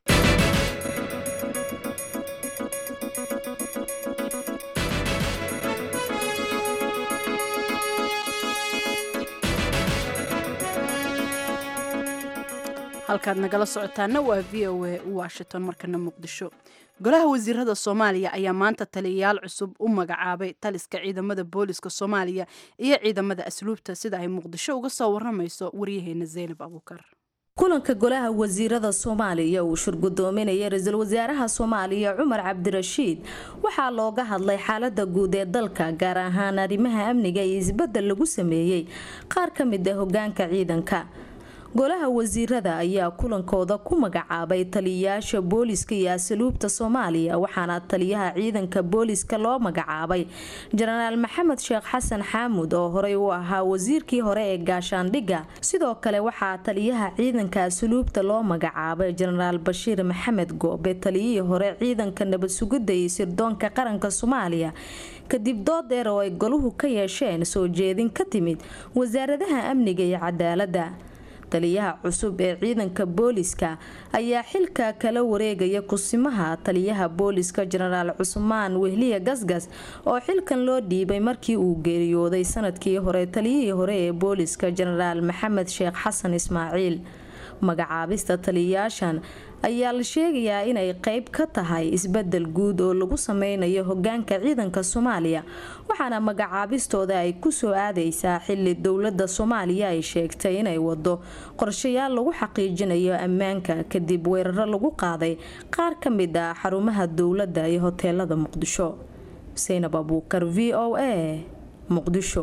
halkaad nagala socotaana waa v o a washington markana muqdisho golaha wasiirada soomaaliya ayaa maanta taliyayaal cusub u magacaabay taliska ciidamada booliska soomaaliya iyo ciidamada asluubta sida ay muqdisho uga soo waramayso waryaheena zaynab abuukar kulanka golaha wasiirada soomaaliya uu shirgudoominaya ra-iisul wasaaraha soomaaliya cumar cabdirashiid waxaa looga hadlay xaalada guud ee dalka gaar ahaan arrimaha amniga iyo isbedel lagu sameeyey qaar ka mid a hogaanka ciidanka golaha wasiirada ayaa kulankooda ku magacaabay taliyayaasha booliska iyo asluubta soomaaliya waxaana taliyaha ciidanka booliska loo magacaabay jenaraal maxamed sheekh xasan xaamud oo horey u ahaa wasiirkii hore ee gaashaandhigga sidoo kale waxaa taliyaha ciidanka asluubta loo magacaabay jenaraal bashiir maxamed goobe taliyihii hore ciidanka nabad sugidda iyo sirdoonka qaranka soomaaliya kadib dood dheer oo ay goluhu ka yeesheen soo jeedin ka timid wasaaradaha amniga iyo cadaaladda taliyaha cusub ee ciidanka booliska ayaa xilka kala wareegaya kusimaha taliyaha booliska jenaraal cusmaan wehliya gasgas oo xilkan loo dhiibay markii uu geeriyooday sanadkii hore taliyihii hore ee booliska jenaraal maxamed sheekh xasan ismaaciil magacaabista taliyayaashan ayaa la sheegayaa inay qeyb ka tahay isbedel guud oo lagu sameynayo hogaanka ciidanka soomaaliya waxaana magacaabistooda ay kusoo aadeysaa xili dowlada soomaaliya ay sheegtay inay wado qorshayaal lagu xaqiijinayo ammaanka kadib weeraro lagu qaaday qaar ka mid ah xarumaha dowladda iyo hoteelada muqdisho saynab abuukar v o a muqdisho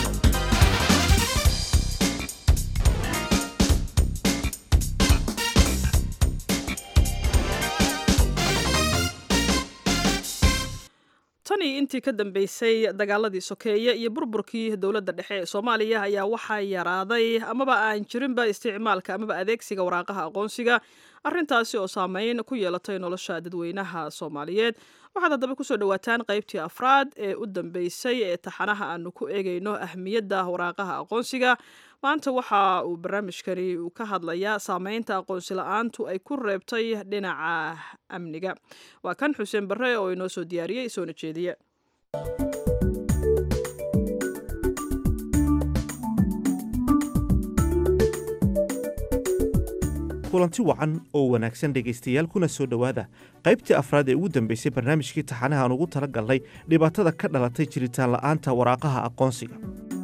tanii intii ka dambeysay dagaaladii sokeeye iyo burburkii dowladda dhexe ee soomaaliya ayaa waxaa yaraaday amaba aan jirinba isticmaalka amaba adeegsiga waraaqaha aqoonsiga arintaasi oo saameyn ku yeelatay nolosha dadweynaha soomaaliyeed waxaad haddaba kusoo dhawaataan qaybtii afraad ee u dambeysay ee taxanaha aanu ku eegayno ahmiyadda waraaqaha aqoonsiga maanta waxa uu barnaamijkani uu ka hadlayaa saameynta aqoonsi la-aantu ay ku reebtay dhinaca amniga waa kan xuseen barre oo inoo soo diyaariyey soona jeediye kulanti wacan oo wanaagsan dhegaystayaal kuna soo dhowaada qaybtii afraad ee ugu dambaysay barnaamijkii taxanaha aan ugu tala galnay dhibaatada ka dhalatay jiritaan la'aanta waraaqaha aqoonsiga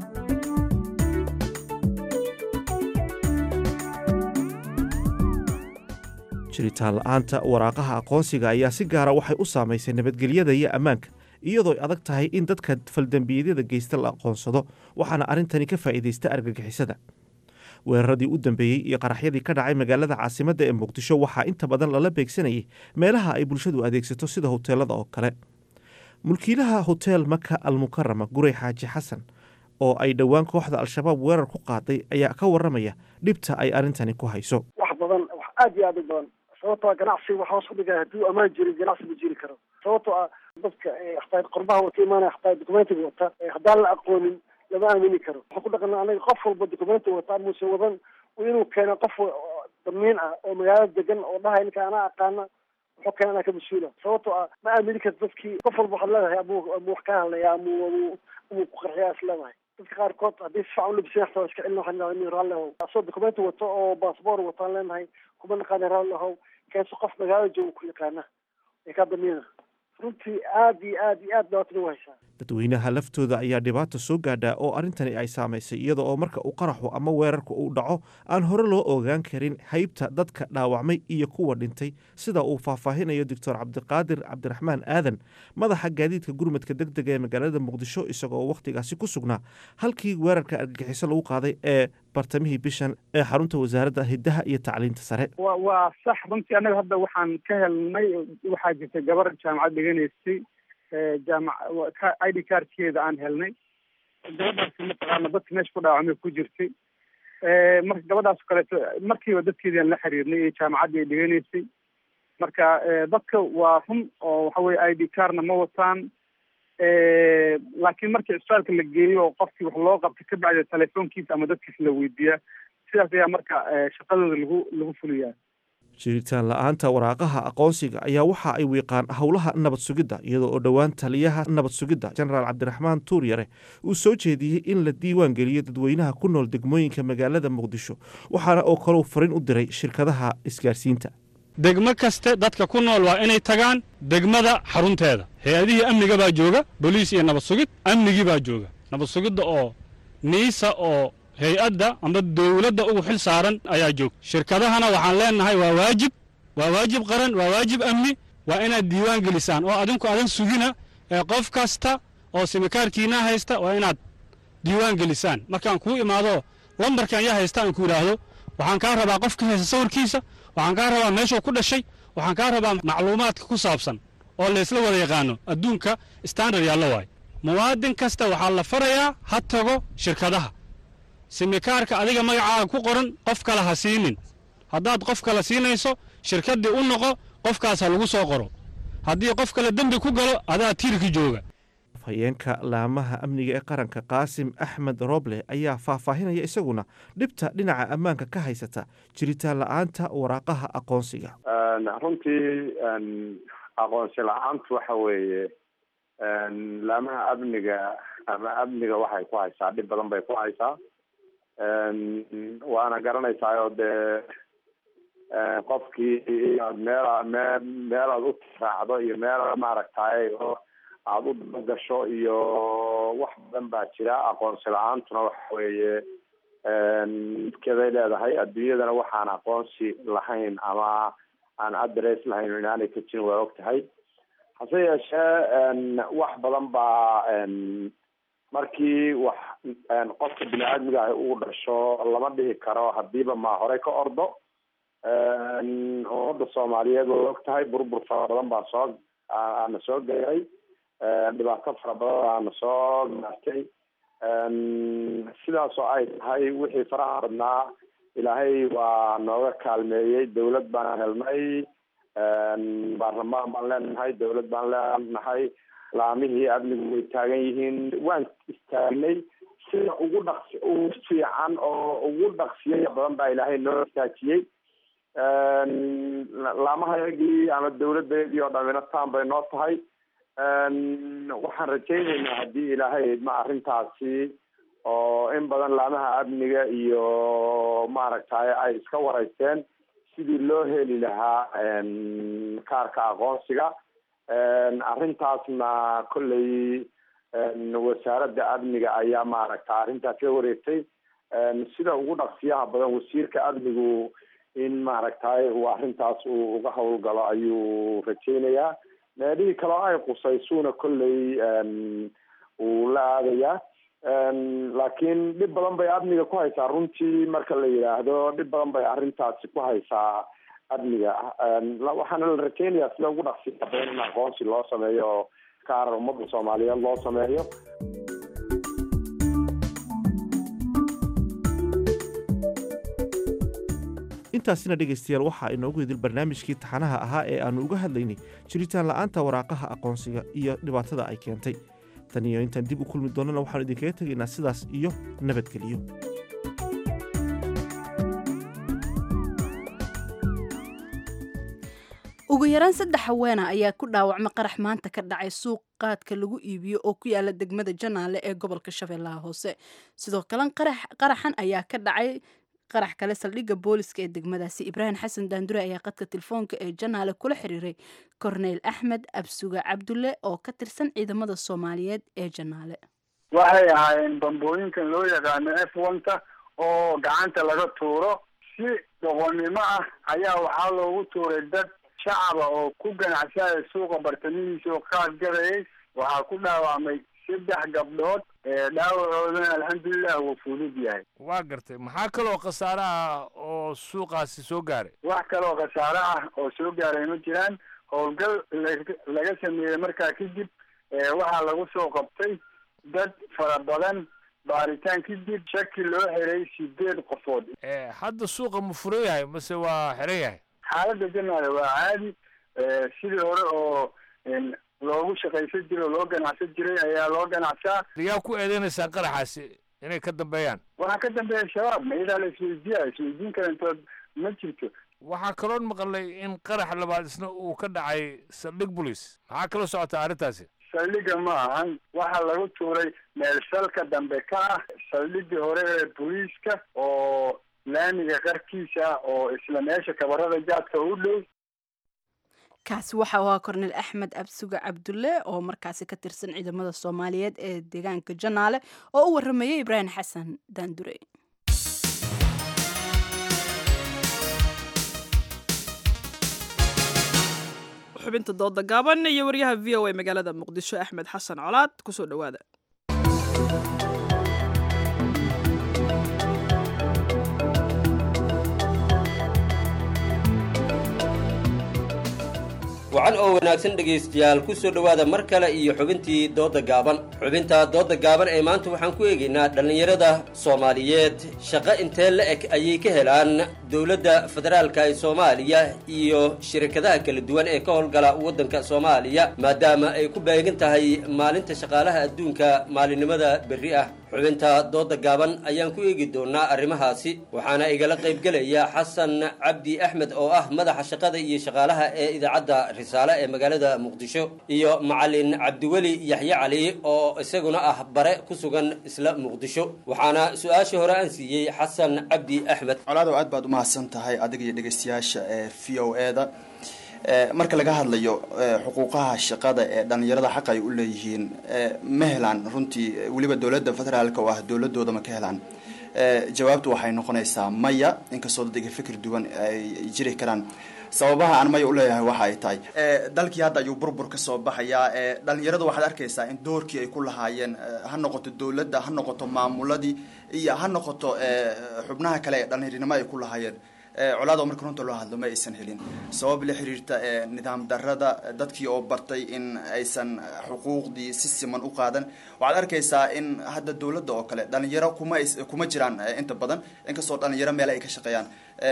jiritaan la'aanta waraaqaha aqoonsiga ayaa si gaara waxay u saamaysay nabadgelyada iyo ammaanka iyadoo ay adag tahay in dadka faldembiyeedyada geysta la aqoonsado waxaana arrintani ka faa'iidaysta argagixisada weeraradii u dambeeyey iyo qaraxyadii ka dhacay magaalada caasimadda ee muqdisho waxaa inta badan lala beegsanayay meelaha ay bulshadu adeegsato sida hoteelada oo kale mulkiilaha hoteel maka almukarama gurey xaaji xasan oo ay dhowaan kooxda al-shabaab weerar ku qaaday ayaa ka waramaya dhibta ay arrintani ku hayso wax badan wax aad iyo aad u badan sababtoo ganacsiga wax hoos u dhigaya hadduu ammaan jirin ganacsi ma jiri karo sababtoo ah dadka hataa qurbaha wata imaanaya hataa documentiga wata haddaan la aqoonin lama aamini karo waxaan ku dhaqana anaga qof walba documenti wata muse wadan inuu keeno qof damiin ah oo magaalada degan oo dhahay ninka anaa aqaana wuxuu keena anaa ka mas-uula sababtoo ah ma aamini karto dadkii qof walba waxaad leedahay amu amu wax kaa hadlaya amu amu amu ku qarxiya is leedahay dadka qaarkood haddii si fiican ulabisay xataa waa iska celin waxaan leedahay nin raalli ahow asoo documenti wato oo baasboor wataan leenahay kuma naqaana raalli ahow keenso qof magaalada jooga ku yaqaana ee kaa damiina runtii aad iyo aad iyo aad dhibaatada u haysaa dadweynaha laftooda ayaa dhibaata soo gaadhaa oo arrintani ay saamaysay iyada oo marka uu qaraxu ama weerarku uu dhaco aan hore loo ogaan karin haybta dadka dhaawacmay iyo kuwa dhintay sida uu faahfaahinayo doctor cabdiqaadir cabdiraxmaan aadan madaxa gaadiidka gurmadka deg dega ee magaalada muqdisho isagoo wakhtigaasi ku sugnaa halkii weerarka argagixiso lagu qaaday ee bartamihii bishan ee xarunta wasaaradda hiddaha iyo tacliinta sare wa waa sax runtii annaga hadda waxaan ka helnay waxaa jirta gabar jaamacad dhiganaysay jaamac i d cardkeeda aan helnay gabadhaasi mataqaana dadka meesha ku dhaawacmay ku jirtay marka gabadhaas kaleeto markiiba dadkeedii aan la xiriirnay iyo jaamacaddii ay dhiganaysay marka dadka waa run oo waxa weye i d cardna ma wataan laakiin markii cisbitaalka la geeyo oo qofkii wax loo qabtay ka bacdi telefoonkiisa ama dadkiisa la weydiiyaa sidaas ayaa marka shaqadooda lagu lagu fuliyaa jiritaan la'aanta waraaqaha aqoonsiga ayaa waxa ay wiiqaan howlaha nabad sugidda iyadoo oo dhowaan taliyaha nabad sugidda jenaraal cabdiraxmaan tuuryare uu soo jeediyey in la diiwaan geliyo dadweynaha ku nool degmooyinka magaalada muqdisho waxaana oo kaleu farin u diray shirkadaha isgaarsiinta degmo kaste dadka ku nool waa inay tagaan degmada xarunteeda hay-adihii amniga baa jooga boliis iyo nabad sugid amnigii baa jooga nabad sugidda oo niisa oo hay-adda amba dowladda ugu xil saaran ayaa joog shirkadahana waxaan leenahay waa waajib waa waajib qaran waa waajib amni waa inaad diiwaan gelisaan oo adinku adan sugina ee qof kasta oo simikaarkiina haysta waa inaad diiwaan gelisaan markaan kuu imaado lambarkan yaa haysta aan ku idhaahdo waxaan kaa rabaa qof ka haysta sawirkiisa waxaan kaa rabaa meeshuu ku dhashay waxaan kaa rabaa macluumaadka ku saabsan oo laysla wada yaqaano adduunka standard yaallo waay muwaadin kasta waxaa la farayaa ha tago shirkadaha simikaarka adiga magacaaga ku qoran qof kale ha siinin haddaad qof kale siinayso shirkaddii u noqo qofkaas ha lagu soo qoro haddii qof kale dembi ku galo adaa tiirki jooga afhayeenka laamaha amniga ee qaranka qaasim axmed roble ayaa faahfaahinaya isaguna dhibta dhinaca ammaanka ka haysata jiritaan la-aanta waraaqaha aqoonsiga runtii aqoonsi la-aantu waxa weeye laamaha amniga ama amniga waxay ku haysaa dhib badan bay ku haysaa waana garanaysaa oo dee qofkii inaad meel mee meelaad u raacdo iyo meel maaragtay oo aada u dabagasho iyo wax badan baa jira aqoonsi la-aantuna waxa weeye keday leedahay adduunyadana waxaan aqoonsi lahayn ama aan adress lahayn inaanay ka jirin waa og tahay hase yeeshee wax badan baa markii wax qofka bini aadmiga ah uu dhasho lama dhihi karo hadiiba ma horey ka ordo ummadda soomaaliyeed waa og tahay burbur fara badan baa soo aana soo gaaray dhibaato fara badan aana soo gaartay sidaas oo ay tahay wixii faraha badnaa ilaahay waa nooga kaalmeeyey dawlad baan helnay baarlamaan baan leenahay dawlad baan leenahay laamihii amnigu way taagan yihiin waan istaagnay sida ugu dhaqsi ugu fiican oo ugu dhaqsiya badan baa ilaahay noo istaajiyey laamahayagii ama dawladayadii oo dhamina taan bay noo tahay waxaan rajaynaynaa haddii ilaahay idma arrintaasi oo in badan laamaha amniga iyo maaragtay ay iska waraysteen sidii loo heli lahaa kaarka aqoonsiga arrintaasna kolley wasaaradda amniga ayaa maaragta arrintaas ka wareegtay sida ugu dhaqsiyaha badan wasiirka amnigu in maaragtay uu arrintaas uu uga howlgalo ayuu rajaynayaa meelihii kaleo ay qusaysuuna kolley uu la aadayaa laakiin dhib badan bay amniga ku haysaa runtii marka la yidhaahdo dhib badan bay arrintaasi ku haysaa amniga waxaana la rajaynayaa sida ugu dhaqsiyaha badan in aqoonsi loo sameeyo oo kaar ummadda soomaaliyeed loo sameeyo intaasina dhegaystayaal waxaa inoogu idil barnaamijkii taxanaha ahaa ee aannu uga hadlaynay jiritaan la'aanta waraaqaha aqoonsiga iyo dhibaatada ay keentay tan iyo intaan dib u kulmi doonnana waxaanu idinkaga tegaynaa sidaas iyo nabadgeliyo ugu yaraan saddex haweena ayaa ku dhaawacma qarax maanta ka dhacay suuq qaadka lagu iibiyo oo ku yaala degmada janaale ee gobolka shabeellaha hoose sidoo kale qaraxan ayaa ka dhacay qarax kale saldhigga booliska ee degmadaasi ibraahim xasan daandure ayaa qadka telefoonka ee janaale kula xiriiray korneyl axmed absuga cabdulle oo ka tirsan ciidamada soomaaliyeed ee janaale waxay ahaayeen bambooyinkan loo yaqaano f onta oo gacanta laga tuuro si doqonnimo ah ayaa waxaa loogu tuuray dad shacaba oo ku ganacsanaya suuqa bartamihiisa oo qaad gadayay waxaa ku dhaawacmay saddex gabdhood dhaawacoodana alxamdulilah wuu fudud yahay waa gartay maxaa kaloo khasaare ah oo suuqaasi soo gaaray wax kaloo khasaare ah oo soo gaaray ma jiraan howlgal laga sameeyey markaa kadib waxaa lagu soo qabtay dad fara badan baaritaan kadib shaki loo xiray sideed qofood hadda suuqa ma furan yahay mase waa xiran yahay xaaladda janaale waa caadi sidii hore oo loogu shaqaysan jiray oo loo ganacsan jiray ayaa loo ganacsaa yaa ku eedeynaysaa qaraxaasi inay ka dambeeyaan waxaa ka dambeeya shabaab mayadaa la isweydiiya isweydiin karantood ma jirto waxaa kaloon maqlay in qarax labaad isna uu ka dhacay saldhig bolis maxaa kaloo socotaa arrintaasi saldhigga ma ahan waxaa lagu tuuray meel salka dambe ka ah saldhiggii hore ee booliiska oo laamiga qarkiisa oo isla meesha kabarada jaadka u dhow kaasi waxa u ahaa korneyl axmed absuga cabdulle oo markaasi ka tirsan ciidamada soomaaliyeed ee deegaanka janaale oo u waramayay ibraahim xasan daandure xubinta dooda gaaban iyo waryaha v o a magaalada muqdisho axmed xasan colaad kusoo dhowaada wacan oo wanaagsan dhegaystayaal ku soo dhowaada mar kale iyo xubintii doodda gaaban xubinta doodda gaaban ee maanta waxaan ku eegaynaa dhallinyarada soomaaliyeed shaqo intee la eg ayay ka helaan dowladda federaalka ee soomaaliya iyo shirkadaha kala duwan ee ka howlgala waddanka soomaaliya maadaama ay ku beegan tahay maalinta shaqaalaha adduunka maalinimada berri ah xubinta doodda gaaban ayaan ku eegi doonaa arrimahaasi waxaana igala qaybgelaya xasan cabdi axmed oo ah madaxa shaqada iyo shaqaalaha ee idaacadda risaale ee magaalada muqdisho iyo macalin cabdiweli yaxye cali oo isaguna ah bare ku sugan isla muqdisho waxaana su-aashii hore aan siiyey xasan cabdi axmed colaadow aad baad umahadsan tahay adiga iyo dhegeystayaasha ee v o e da marka laga hadlayo xuquuqaha shaqada ee dhalinyarada xaq ay u leeyihiin ma helaan runtii weliba dowladda federaalka oo ah dowladooda ma ka helaan jawaabtu waxay noqonaysaa maya inkastoo dadga fikir duwan ay jiri karaan sababaha aan maya uleeyahay waxa ay tahay dalkii hadda ayuu burbur ka soo baxayaa dhalinyaradu waxaad arkaysaa in doorkii ay ku lahaayeen ha noqoto dowladda ha noqoto maamuladii iyo ha noqoto xubnaha kale ee dhalinyarinimo ay ku lahaayeen colaado marka runta loo hadlo ma aysan helin sabab la xiriirta nidaam darada dadkii oo bartay in aysan xuquuqdii si siman u qaadan waxaad arkaysaa in hadda dowladda oo kale dhalinyaro kuma kuma jiraan inta badan inkastoo dhalinyaro meel ay ka shaqeeyaan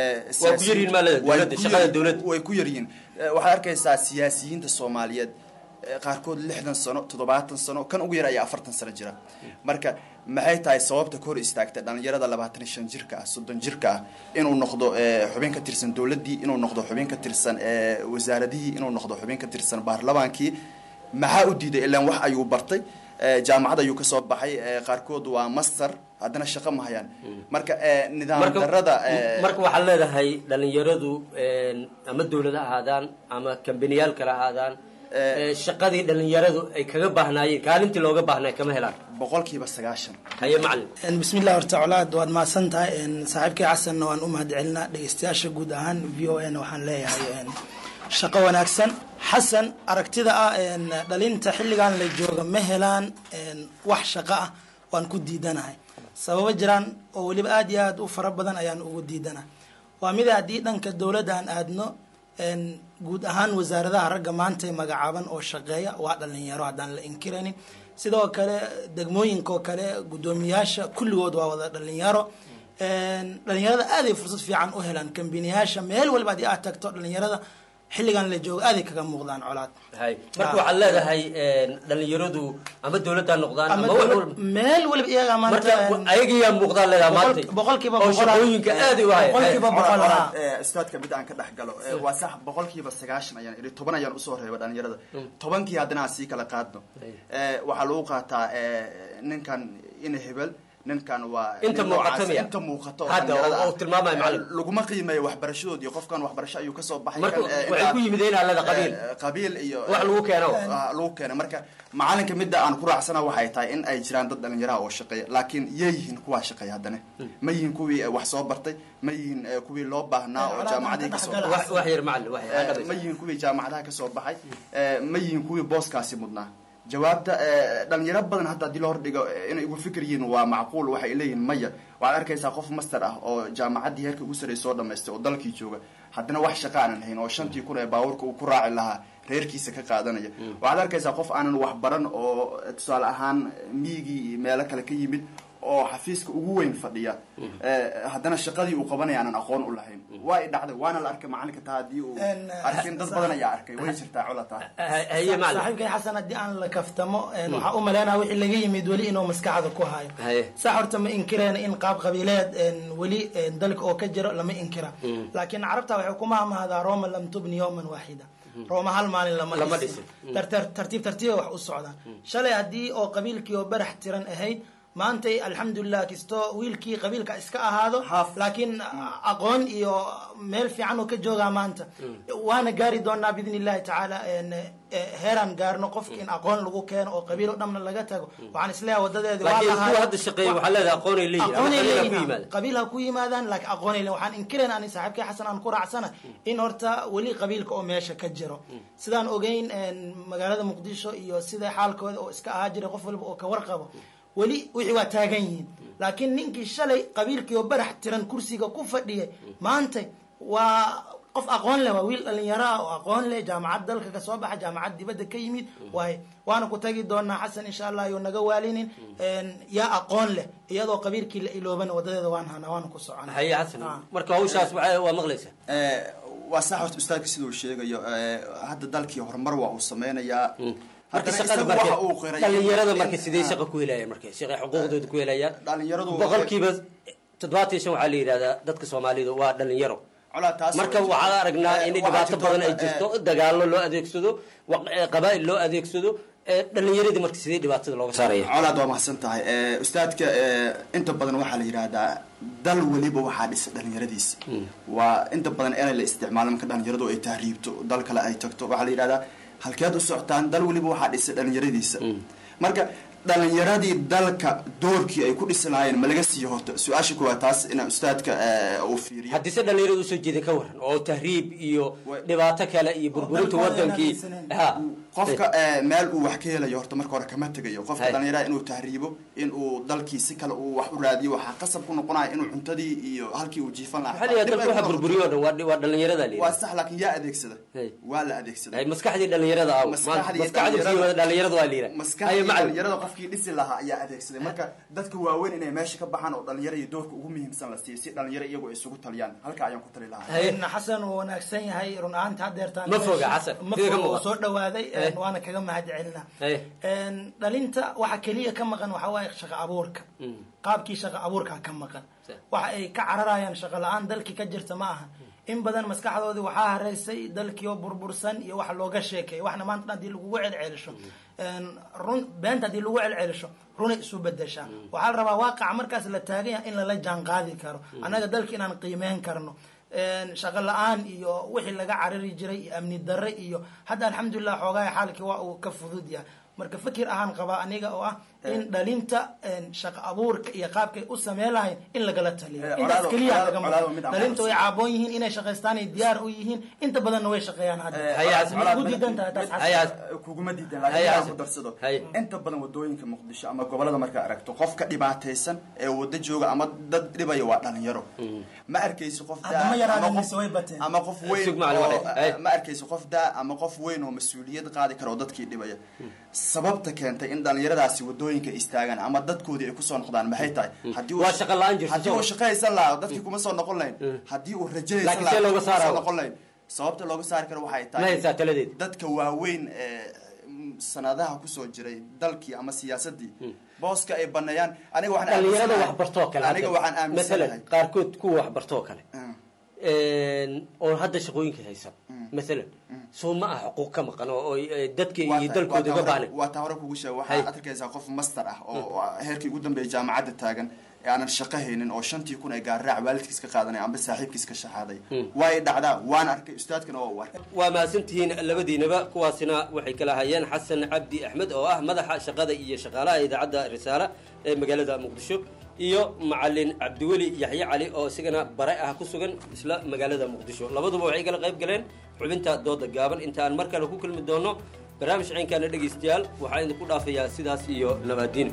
way ku yaryihiin waxaad arkaysaa siyaasiyiinta soomaaliyeed qaarkood lixdan sano toddobaatan sano kan ugu yar ayaa afartan sano jira marka maxay tahay sababta ka hor istaagtay dhalinyarada labaatan iyo shan jirka ah soddon jirka ah inuu noqdo xubin ka tirsan dowladdii inuu noqdo xubin ka tirsan wasaaradihii inuu noqdo xubin ka tirsan baarlamaankii maxaa u diiday ilaan wax ayuu bartay jaamacad ayuu kasoo baxay qaarkood waa master haddana shaqo ma hayaan marka nidaam darada marka waxaad leedahay dhalinyaradu ama dowlad ha ahaadaan ama kambaniyaal kale ha ahaadaan shaqadii dhalinyaradu ay kaga baahnaayeen kaalintii looga baahnay kama helaan boqolkiiba sagaashan haye macalin bismillah horta colaad waad mahadsan tahay saaxiibkii xasanna waan u mahad celinaa dhegeystayaasha guud ahaan v o n waxaan leeyahay shaqo wanaagsan xasan aragtida ah dhalinta xilligan la jooga ma helaan wax shaqo ah waan ku diidanahay sababo jiraan oo weliba aada iyo aada u fara badan ayaan ugu diidanahay waa mida haddii dhanka dowladda aan aadno guud ahaan wasaaradaha ragga maanta magacaaban oo shaqeeya waa dhalinyaro haddaan la inkiraynin sidoo kale degmooyinkaoo kale guddoomiyaasha kulligood waa wada dhalinyaro dhalinyarada aaday fursad fiican u helaan kambiniyaasha meel waliba haddii aad tagto dhalinyarada xilligan la joogo aaday kaga muuqdaan colaad marka waxaad leedahay dhalinyaradu ama dowladda noqdaan ama wax walba meel waliba iyaga maanta ayagiyaa muuqdaan leedaha maanta boqolkiiba oo shaqooyinka aad u haya boqolkiiba boqol ustaadka mid aan ka dhex galo waa sax boqolkiiba sagaashan ayaan idhi toban ayaan usoo reeba dhalinyarada tobankii haddana aan sii kala qaadno waxaa lagu qaataa ninkan ina hebel ninkan waa inta muuqato miya inta muuqato hadda oo tilmaamaya macalin laguma qiimeeyo waxbarashadood iyo qofkan waxbarasho ayuu kasoo baxay marka waxay ku yimideen alada qabiil qabiil iyo wax lagu keeno lagu keeno marka macalinka midda aan ku raacsana waxay tahay in ay jiraan dad dhalinyaraha oo shaqeeya laakiin yay yihiin kuwaa shaqeeya haddana ma yihiin kuwii wax soo bartay ma yihiin kuwii loo baahnaa oo jaamacadihii kasoo wax yar macalin wax yar ma yihiin kuwii jaamacadaha kasoo baxay ma yihiin kuwii booskaasi mudnaa jawaabta dhalinyaro badan hadda haddii la hordhigo inay igu fikir yihiin waa macquul waxay leeyihiin maya waxaad arkaysaa qof master ah oo jaamacaddii heerka ugu sarreey soo dhamaystay oo dalkii jooga haddana wax shaqa aanan hayn oo shantii kun ee baabuurka uu ku raaci lahaa reerkiisa ka qaadanaya waxaad arkaysaa qof aanan wax baran oo tusaale ahaan miyigii iyo meelo kale ka yimid oo xafiiska ugu weyn fadhiya haddana shaqadii uu qabanaya aanan aqoon u lahayn waa i dhacday waana la arkay macalinka taa haddii uu arkin dad badan ayaa arkay way jirtaa colata saaxiibkay xasan haddii aan la kaftamo waxaa u maleynaya wixii laga yimid weli inuu maskaxda ku hayo sax horta ma inkireen in qaab qabiileed weli dalka oo ka jiro lama inkira laakiin carabta waxay kuma hamahdaa roma lam tubni yawman waaxida rooma hal maalin lama dhisin tartiib tartiiba wax u socdaan shalay haddii oo qabiilkii oo barax tiran ahayd maantay alxamdulilah kisto wiilkii qabiilka iska ahaado laakiin aqoon iyo meel fiican oo ka joogaa maanta waana gaari doonaa biidn illahi tacaala heeraan gaarno qofki in aqoon lagu keeno oo qabiil o dhanna laga tago waxaan isleeyahay wadadeedi qabiil ha ku yimaadaan laakiin aqoonay leeyihin waxaan inkirayn ani saaxiibkii xasan aan ku raacsana in horta weli qabiilka oo meesha ka jiro sidaan ogeyn magaalada muqdisho iyo sida xaalkooda oo iska ahaa jiray qof waliba oo ka warqabo weli wixii waa taagan yihiin laakiin ninkii shalay qabiilkii oo barax tiran kursiga ku fadhiyay maanta waa qof aqoon leh waa wiil dhalinyaro ah oo aqoon leh jaamacad dalka kasoo baxa jaamacad dibadda ka yimid waay waana ku tagi doonaa xasan insha allah yo naga waalinin yaa aqoon leh iyadoo qabiilkii la iloobana wadadeeda waan hanaa waana ku socona haye xasan marka hawshaas waa maqlaysa waa sax horta ustaadka siduu sheegayo hadda dalkii horumar waa uu sameynayaa dhalinyarada marka sidee shaqa ku helayaan marka shaqay xuquuqdooda ku helayaan boqolkiiba toddobaatan shan waxaa la yidhahdaa dadka soomaalida waa dhalinyaro marka waxaan aragnaa in dhibaato badan ay jirto dagaalo loo adeegsado qabaa'il loo adeegsado dhalinyaradii marka sidee dhibaatada looga saaraya colaad waa mahadsan tahay ustaadka inta badan waxaa la yidhaahdaa dal weliba waxaa dhisa dhalinyaradiisa waa inta badan inay la isticmaalo marka dhalinyaradu ay tahriibto dal kale ay tagto waxaa la yidhahdaa halkeed u socotaan dal weliba waxaa dhisay dhalinyaradiisa marka dhalinyaradii dalka doorkii ay ku dhisi lahaayeen ma laga siiyo horta su-aasha kuwaa taas inaa ustaadka uu fiiriyo haddise dhalinyarada usoo jeeda ka waran oo tahriib iyo dhibaato kale iyo burburinta wadankii qofka meel uu wax ka helayo horta marka hore kama tegayo qofka dhalinyarada inuu tahriibo in uu dalkii si kale uu wax u raadiyo waxaa qasab ku noqonaya inuu cuntadii iyo halkii uu jiifan lahaa burburiyo o dhan waa dhalinyarada waa sax laakiin yaa adeegsada waa la adeegsada maskaxdii dhalinyarada ah maskaxdii dhalinyarada waa liira maskaxdii dhalinyarada qofkii dhisi lahaa ayaa adeegsaday marka dadka waaweyn inay meesha ka baxaan oo dhalinyaro iyo doorka ugu muhiimsan la siiyo si dhalinyaro iyagu ay isugu taliyaan halka ayaan ku tali lahaa xasan uu wanaagsan yahay run ahaanta hadeertaan ma foga xasan ma foga oo soo dhawaaday een, waana kaga mahad celinaa Een, dhalinta waxa keliya ka maqan waxa waaye shaqo abuurka qaabkii shaqo abuurka ka maqan waxa ay ka cararayaan shaqo la-aan dalkii ka jirta ma aha in badan maskaxdoodii waxaa hareysay dalkii oo burbursan iyo wax looga sheekeeya waxna maanta dhan hadii lagugu celcelisho een, run beenta hadii lagu celcelisho runay isu bedeshaa waxaa la rabaa waaqaca markaas la taagan yahay in lala jaan qaadi karo annaga dalka inaan qiimeyn karno een, shaqo la-aan iyo wixii laga carari jiray iyo amni darre iyo hadda alxamdulilah xoogaha xaalkii waa uu ka fudud yahay marka fikir ahaan qabaa aniga oo ah in dhalinta een, shaqo abuurka iyo qaabkay u sameen lahayn in lagala taliyo Eh, intaas colaado- keliya colaado- laga colaado maqan mid aan dhalinta way xasuusto. caaboon yihiin inay shaqaystaan ay diyaar u yihiin inta badanna way shaqeeyaan hadda Colaad- Ma ugu diidan tahay taas xasan? kuguma diidan Hay, laakiin Xasan. waxaan ku darsado inta badan wadooyinka muqdisho ama gobolada markaa aragto qofka dhibaataysan ee wada jooga ama dad dhibaya waa dhalinyaro ma arkaysi qof daa Hadda ma yaraadeen ama qof- mise way bateen? ama qof weyn Sug macallin oo- waxay- hay. ma arkaysi qof daa ama qof weyn oo mas-uuliyad qaadi kara oo dadkii dhibaya sababta keentay in dhalinyaradaasi wadooyinka istaagaan ama dadkoodii ay kusoo noqdaan maxay tahay haddii uu- Waa shaqo la'aan jirta, haddii uu soo- shaqaysan lahaa dadkii kuma soo noqon lahayn haddii uu rajaynaysan Laakiin lahaa see looga dadkii kuma saaraa? soo noqon lahayn sababta looga saari karo waxay Ma tahay haysaa taladeed? dadka waaweyn ee mm, sanadaha kusoo jiray dalkii ama siyaasadii booska ay baneeyaan aniga waxaan dhalinyarada aaminsanahay- waxbartoo kale aniga hadda. waxaan aaminsanahay Mathalan, qaarkood kuwa waxbartoo kale Een, oo hadda shaqooyinka haysan maalan soo ma ah xuquuq ka maqan oo oo, eh, dadka iyo dalkooda uga baahnay waa taa hore kugu sheega Hay. waxaad arkaysaa qof master ah oo oo heerkii ugu dambeeyay jaamacadda taagan ee aanan shaqo haynin oo shantii kun ay gaarraac waalidkiis ka qaadanay amba saaxiibkiis ka shaxaaday way dhacdaa waan arkay ustaadkana waa u arkay waa mahadsantihiin labadiinaba kuwaasina waxay kala hayeen xasan cabdi axmed oo ah madaxa shaqada iyo shaqaalaha idaacadda risaale ee magaalada muqdisho iyo macalin cabdiweli yaxye cali oo isagana bare ah ku sugan isla magaalada muqdisho labaduba waxay kala qayb galeen xubinta dooda gaaban inta aan mar kale ku kulmi doono barnaamij ciinkaana dhegaystayaal waxaa idinku dhaafayaa sidaas iyo nabaadiin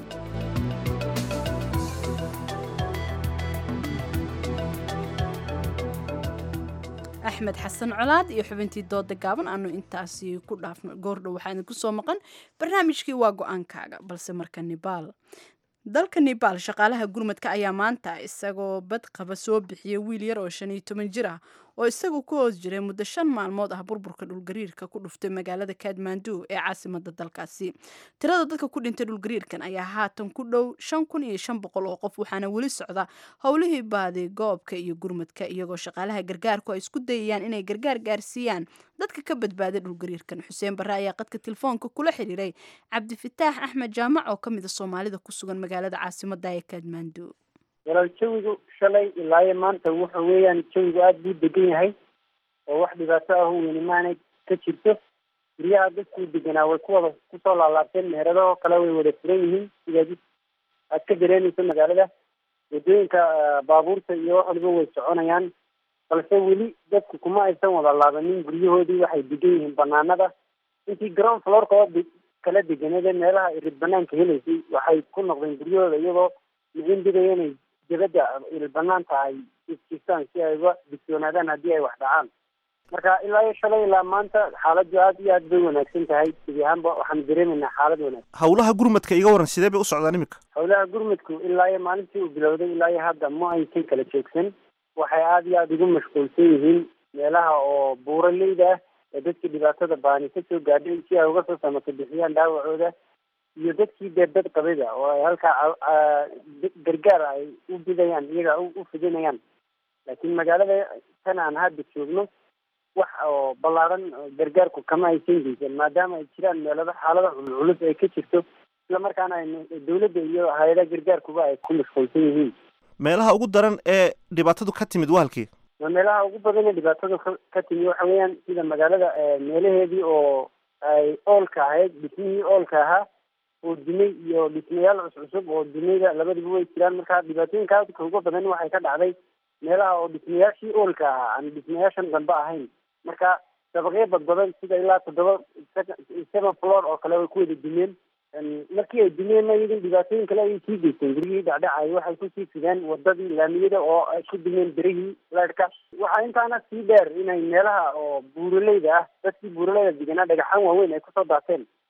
axmed xasan colaad iyo xubintii dooda gaaban aanu intaasi ku dhaafno goordhow waxaa idinku soo maqan barnaamijkii waa go-aankaaga balse marka nibaal dalka nibaal shaqaalaha gurmadka ayaa maanta isagoo bad qaba soo bixiyay wiil yar oo shan iyo toban jir ah oo isagu ku hoos jiray muddo shan maalmood ah burburka dhulgariirka ku dhuftay magaalada kaadmandu ee caasimada dalkaasi tirada dadka ku dhintay dhulgariirkan ayaa haatan ku dhow shan kun iyo shan boqol oo qof waxaana weli socda howlihii baadi goobka iyo gurmadka iyagoo shaqaalaha gargaarku ay isku dayayaan inay gargaar gaarsiiyaan dadka ka badbaaday dhulgariirkan xuseen barre ayaa qadka telefoonka kula xiriiray cabdifataax axmed jaamac oo ka mid a soomaalida ku sugan magaalada caasimada ee kaadmandu walaal jawigu shalay ilaayo maanta wuxa weeyaan jawigu aada buu degan yahay oo wax dhibaato ah weyni maanay ka jirto guryaha dadkuu deganaa way ku wada kusoo laalaabteen meherado kale way wada furan yihiin sidaad aad ka dareemayso magaalada wadooyinka baabuurta iyo wax waliba way soconayaan balse weli dadku kuma aysan wada laabanin guryahoodii waxay degan yihiin banaanada intii ground floorka oo de- kala deganade meelaha irid banaanka helaysay waxay ku noqdeen guryahooda iyagoo micin bidaya inay dibadda il banaanta ay isjirtaan si ay uga digtoonaadaan haddii ay wax dhacaan marka ilaa iyo shalay ilaa maanta xaaladdu aad iyo aad bay wanaagsan tahay gebi ahaanba waxaanu dareemaynaa xaalad wanaagsan howlaha gurmadka iga waran sidee bay u socdaan iminka howlaha gurmudku ilaa iyo maalintii uu bilowday ilaa iyo hadda ma aysan kala joogsan waxay aada iyo aada ugu mashquulsan yihiin meelaha oo buuraleyda ah ee dadkii dhibaatada baani ka soo gaadhay si ay uga soo samato bixiyaan dhaawacooda iyo dadkii dee dad qabida oo ay halkaa ca- ca- gargaar ay u bidayaan iyaga u u fidinayaan laakiin magaalada tan aan hadda joogno wax oo ballaaran oo gargaarku kama aysan geysan maadaama ay jiraan meelada xaalada culculus ay ka jirto isla markaana ay dawladda iyo hay-adaha gargaarkuba ay ku mashquulsan yihiin meelaha ugu daran ee dhibaatadu ka timid waa halkii waa meelaha ugu badan ee dhibaatadu ka ka timi waxa weeyaan sida magaalada eh, meelaheedii oo ay oolka ahayd dhismihii oolka ahaa oo dumay iyo dhismayaal cuscusub oo dumayda labadiba way jiraan marka dhibaatooyinka aadka uga badan waxay ka dhacday meelaha oo dhismayaashii oolka ahaa aan dhismayaashan dambe ahayn marka dabaqyo badbadan sida ilaa toddoba seven floor oo kale way ku wada dumeen En markii ay dumeenna iyadin dhibaatooyin kale ayay sii geysteen guryihii dhacdhacay waxay kusii fideen wadadii laamiyada oo ay ku dumeen berihii leerhka waxaa intaana sii dheer inay meelaha oo buuraleyda ah dadkii buuraleyda deganaa dhagaxaan waaweyn ay kusoo daateen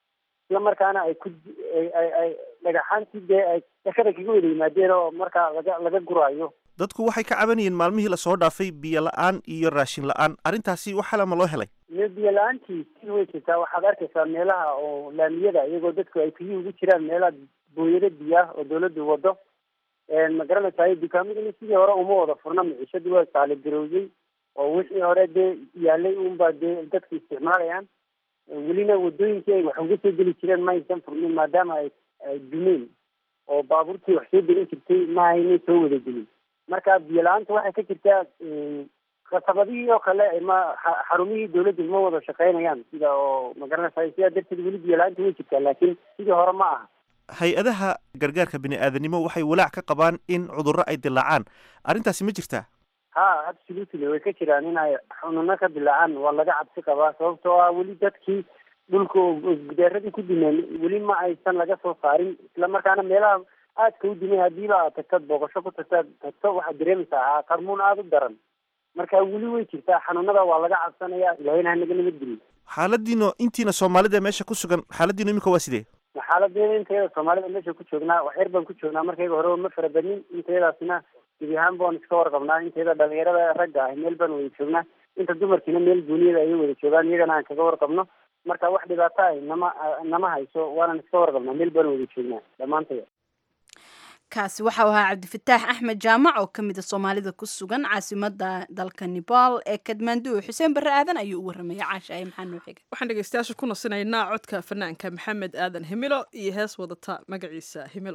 isla markaana ay ku ay ay dhagaxaantii dee ay dhakada kaga wada yimaadeen oo markaa laga laga guraayo dadku waxay ka cabanayeen maalmihii lasoo dhaafay biyo la-aan iyo raashin la-aan arrintaasi wax xalama loo helay iyo biyo la-aantii si way jirtaa waxaad arkaysaa meelaha oo laamiyada iyagoo dadku ay biyo ugu jiraan meelaha booyado biyo ah oo dawladdu wado ma garanaysaa dukaamadina sidii hore uma wada furna miciishadii waa saaligarowday oo wixii hore dee yaalay unbaa dee dadku isticmaalayaan welina wadooyinkii ay wax uga soo geli jireen ma aysan furmin maadaama ay ay dumeen oo baabuurtii wax soo gelin jirtay ma aynay soo wada gelin marka biyo la-aanta waxay ka jirtaa khasabadihii oo kale ma xarumihii dawladdu ma wada shaqeynayaan sida oo ma garanaysaa sidaa darteed weli biyo la-aanta way jirtaa laakiin sidii hore ma aha hay-adaha gargaarka bini-aadanimo waxay walaac ka qabaan in cudurro ay dilaacaan arrintaasi ma jirtaa ha absolutely way ka jiraan in ay xununo ka dilaacaan waa laga cabsi qabaa sababtoo ah weli dadkii dhulka gudeeradii ku dumeen weli ma aysan laga soo saarin isla markaana meelaha aadka u dumay hadiiba aad tagtad booqasho ku tagtaad tagto waxaad dareemaysaa qarmuun aada u daran marka weli way jirtaa xanuunada waa laga cabsanaya ilahayna hanaga nabadgeliyo xaaladiino intiina soomaalida meesha ku sugan xaaladiino iminka waa sidee xaaladeen intayada soomaalida meesha ku joognaa wax yar baan ku joognaa markayga hore ma fara badnin intayadaasina gebi ahaan baan iska warqabnaa intayada dhalinyarada ragga ah meel baan wada joognaa inta dumarkiina meel gooniyada ayay wada joogaan iyagana aan kaga warqabno marka wax dhibaato ah nama nama hayso waanan iska warqabnaa meel baan wada joognaa dhammaantaya kaasi waxau ahaa cabdifataax axmed jaamac oo ka mida soomaalida ku sugan caasimada dalka nepal ee kadmaandu xuseen barre aadan ayuu u warramaya caasha ay maxaa noo xiga waxaan dhegeystayaasha ku nasinaynaa codka fanaanka maxamed aadan himilo iyo hees wadata magaciisa himilo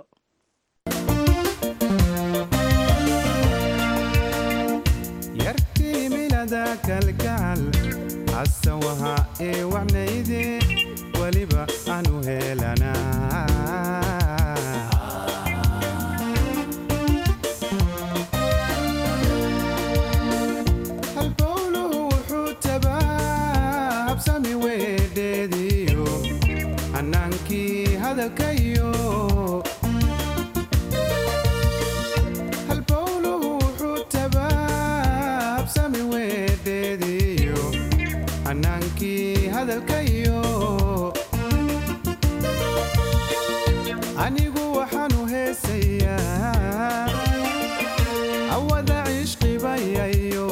yarkii milada kalgacal xasan waha ee wacnayde weliba aanu helanaa halbowluhu wuxuu tabaabsami weedheediyo xanaankii hadalkayo halbowluhu wuxuu tabaabsami weedheediyo xanaankii hadalkayo anigu waxaanu heesayaa awada cishqibayayo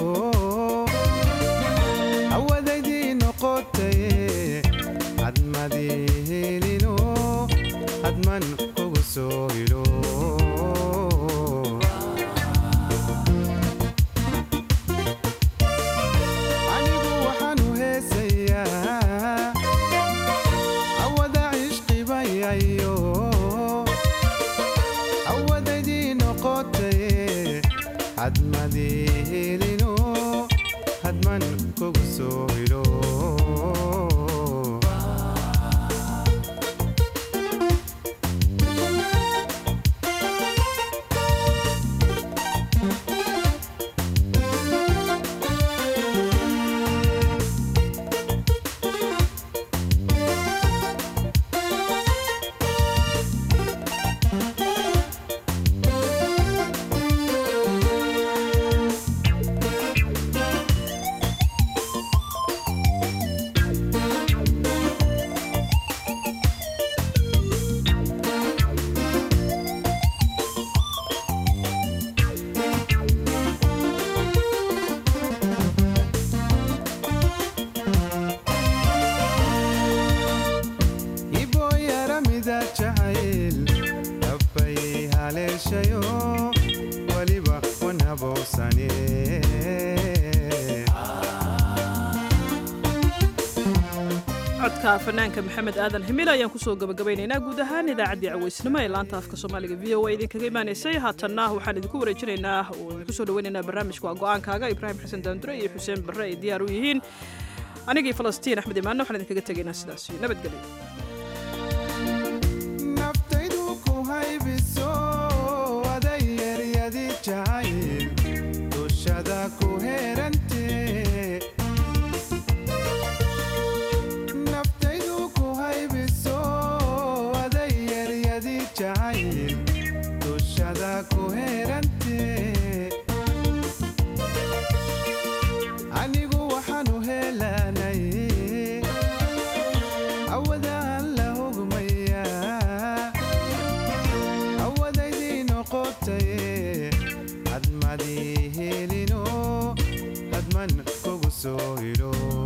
awadaydii noqotaye hadmadii helino hadman kugu soo hilo anigu waxaanu heesayaa awada cishqibayayo awadaydii noqotaye hadmadii helino hadman kugu soo hilo iboyaramida jacayl dhabbay haleeshayo weliba wan habowsane codka fanaanka maxamed aadan himil ayaan kusoo gabagabaynaynaa guud ahaan idaacaddii caweysnimo ee laanta afka soomaaliga v o a idinkaga imaanaysay haatanna waxaan idinku wareejinaynaa oo idinku soo dhaweynaynaa barnaamijka waa go-aankaaga ibraahim xasan daandure iyo xuseen barre ay diyaar u yihiin anigii falastiin axmed imaanna waxaan idinkaga tegaynaa sidaas nabadgelyo naftaydu ku haybiso aday yeryadi jacayl dushada ku herante naftaydu ku haybiso aday yeryadi jacayl dushada ku herante anigu waxaanu helanay awadaan siman kugu soo hidho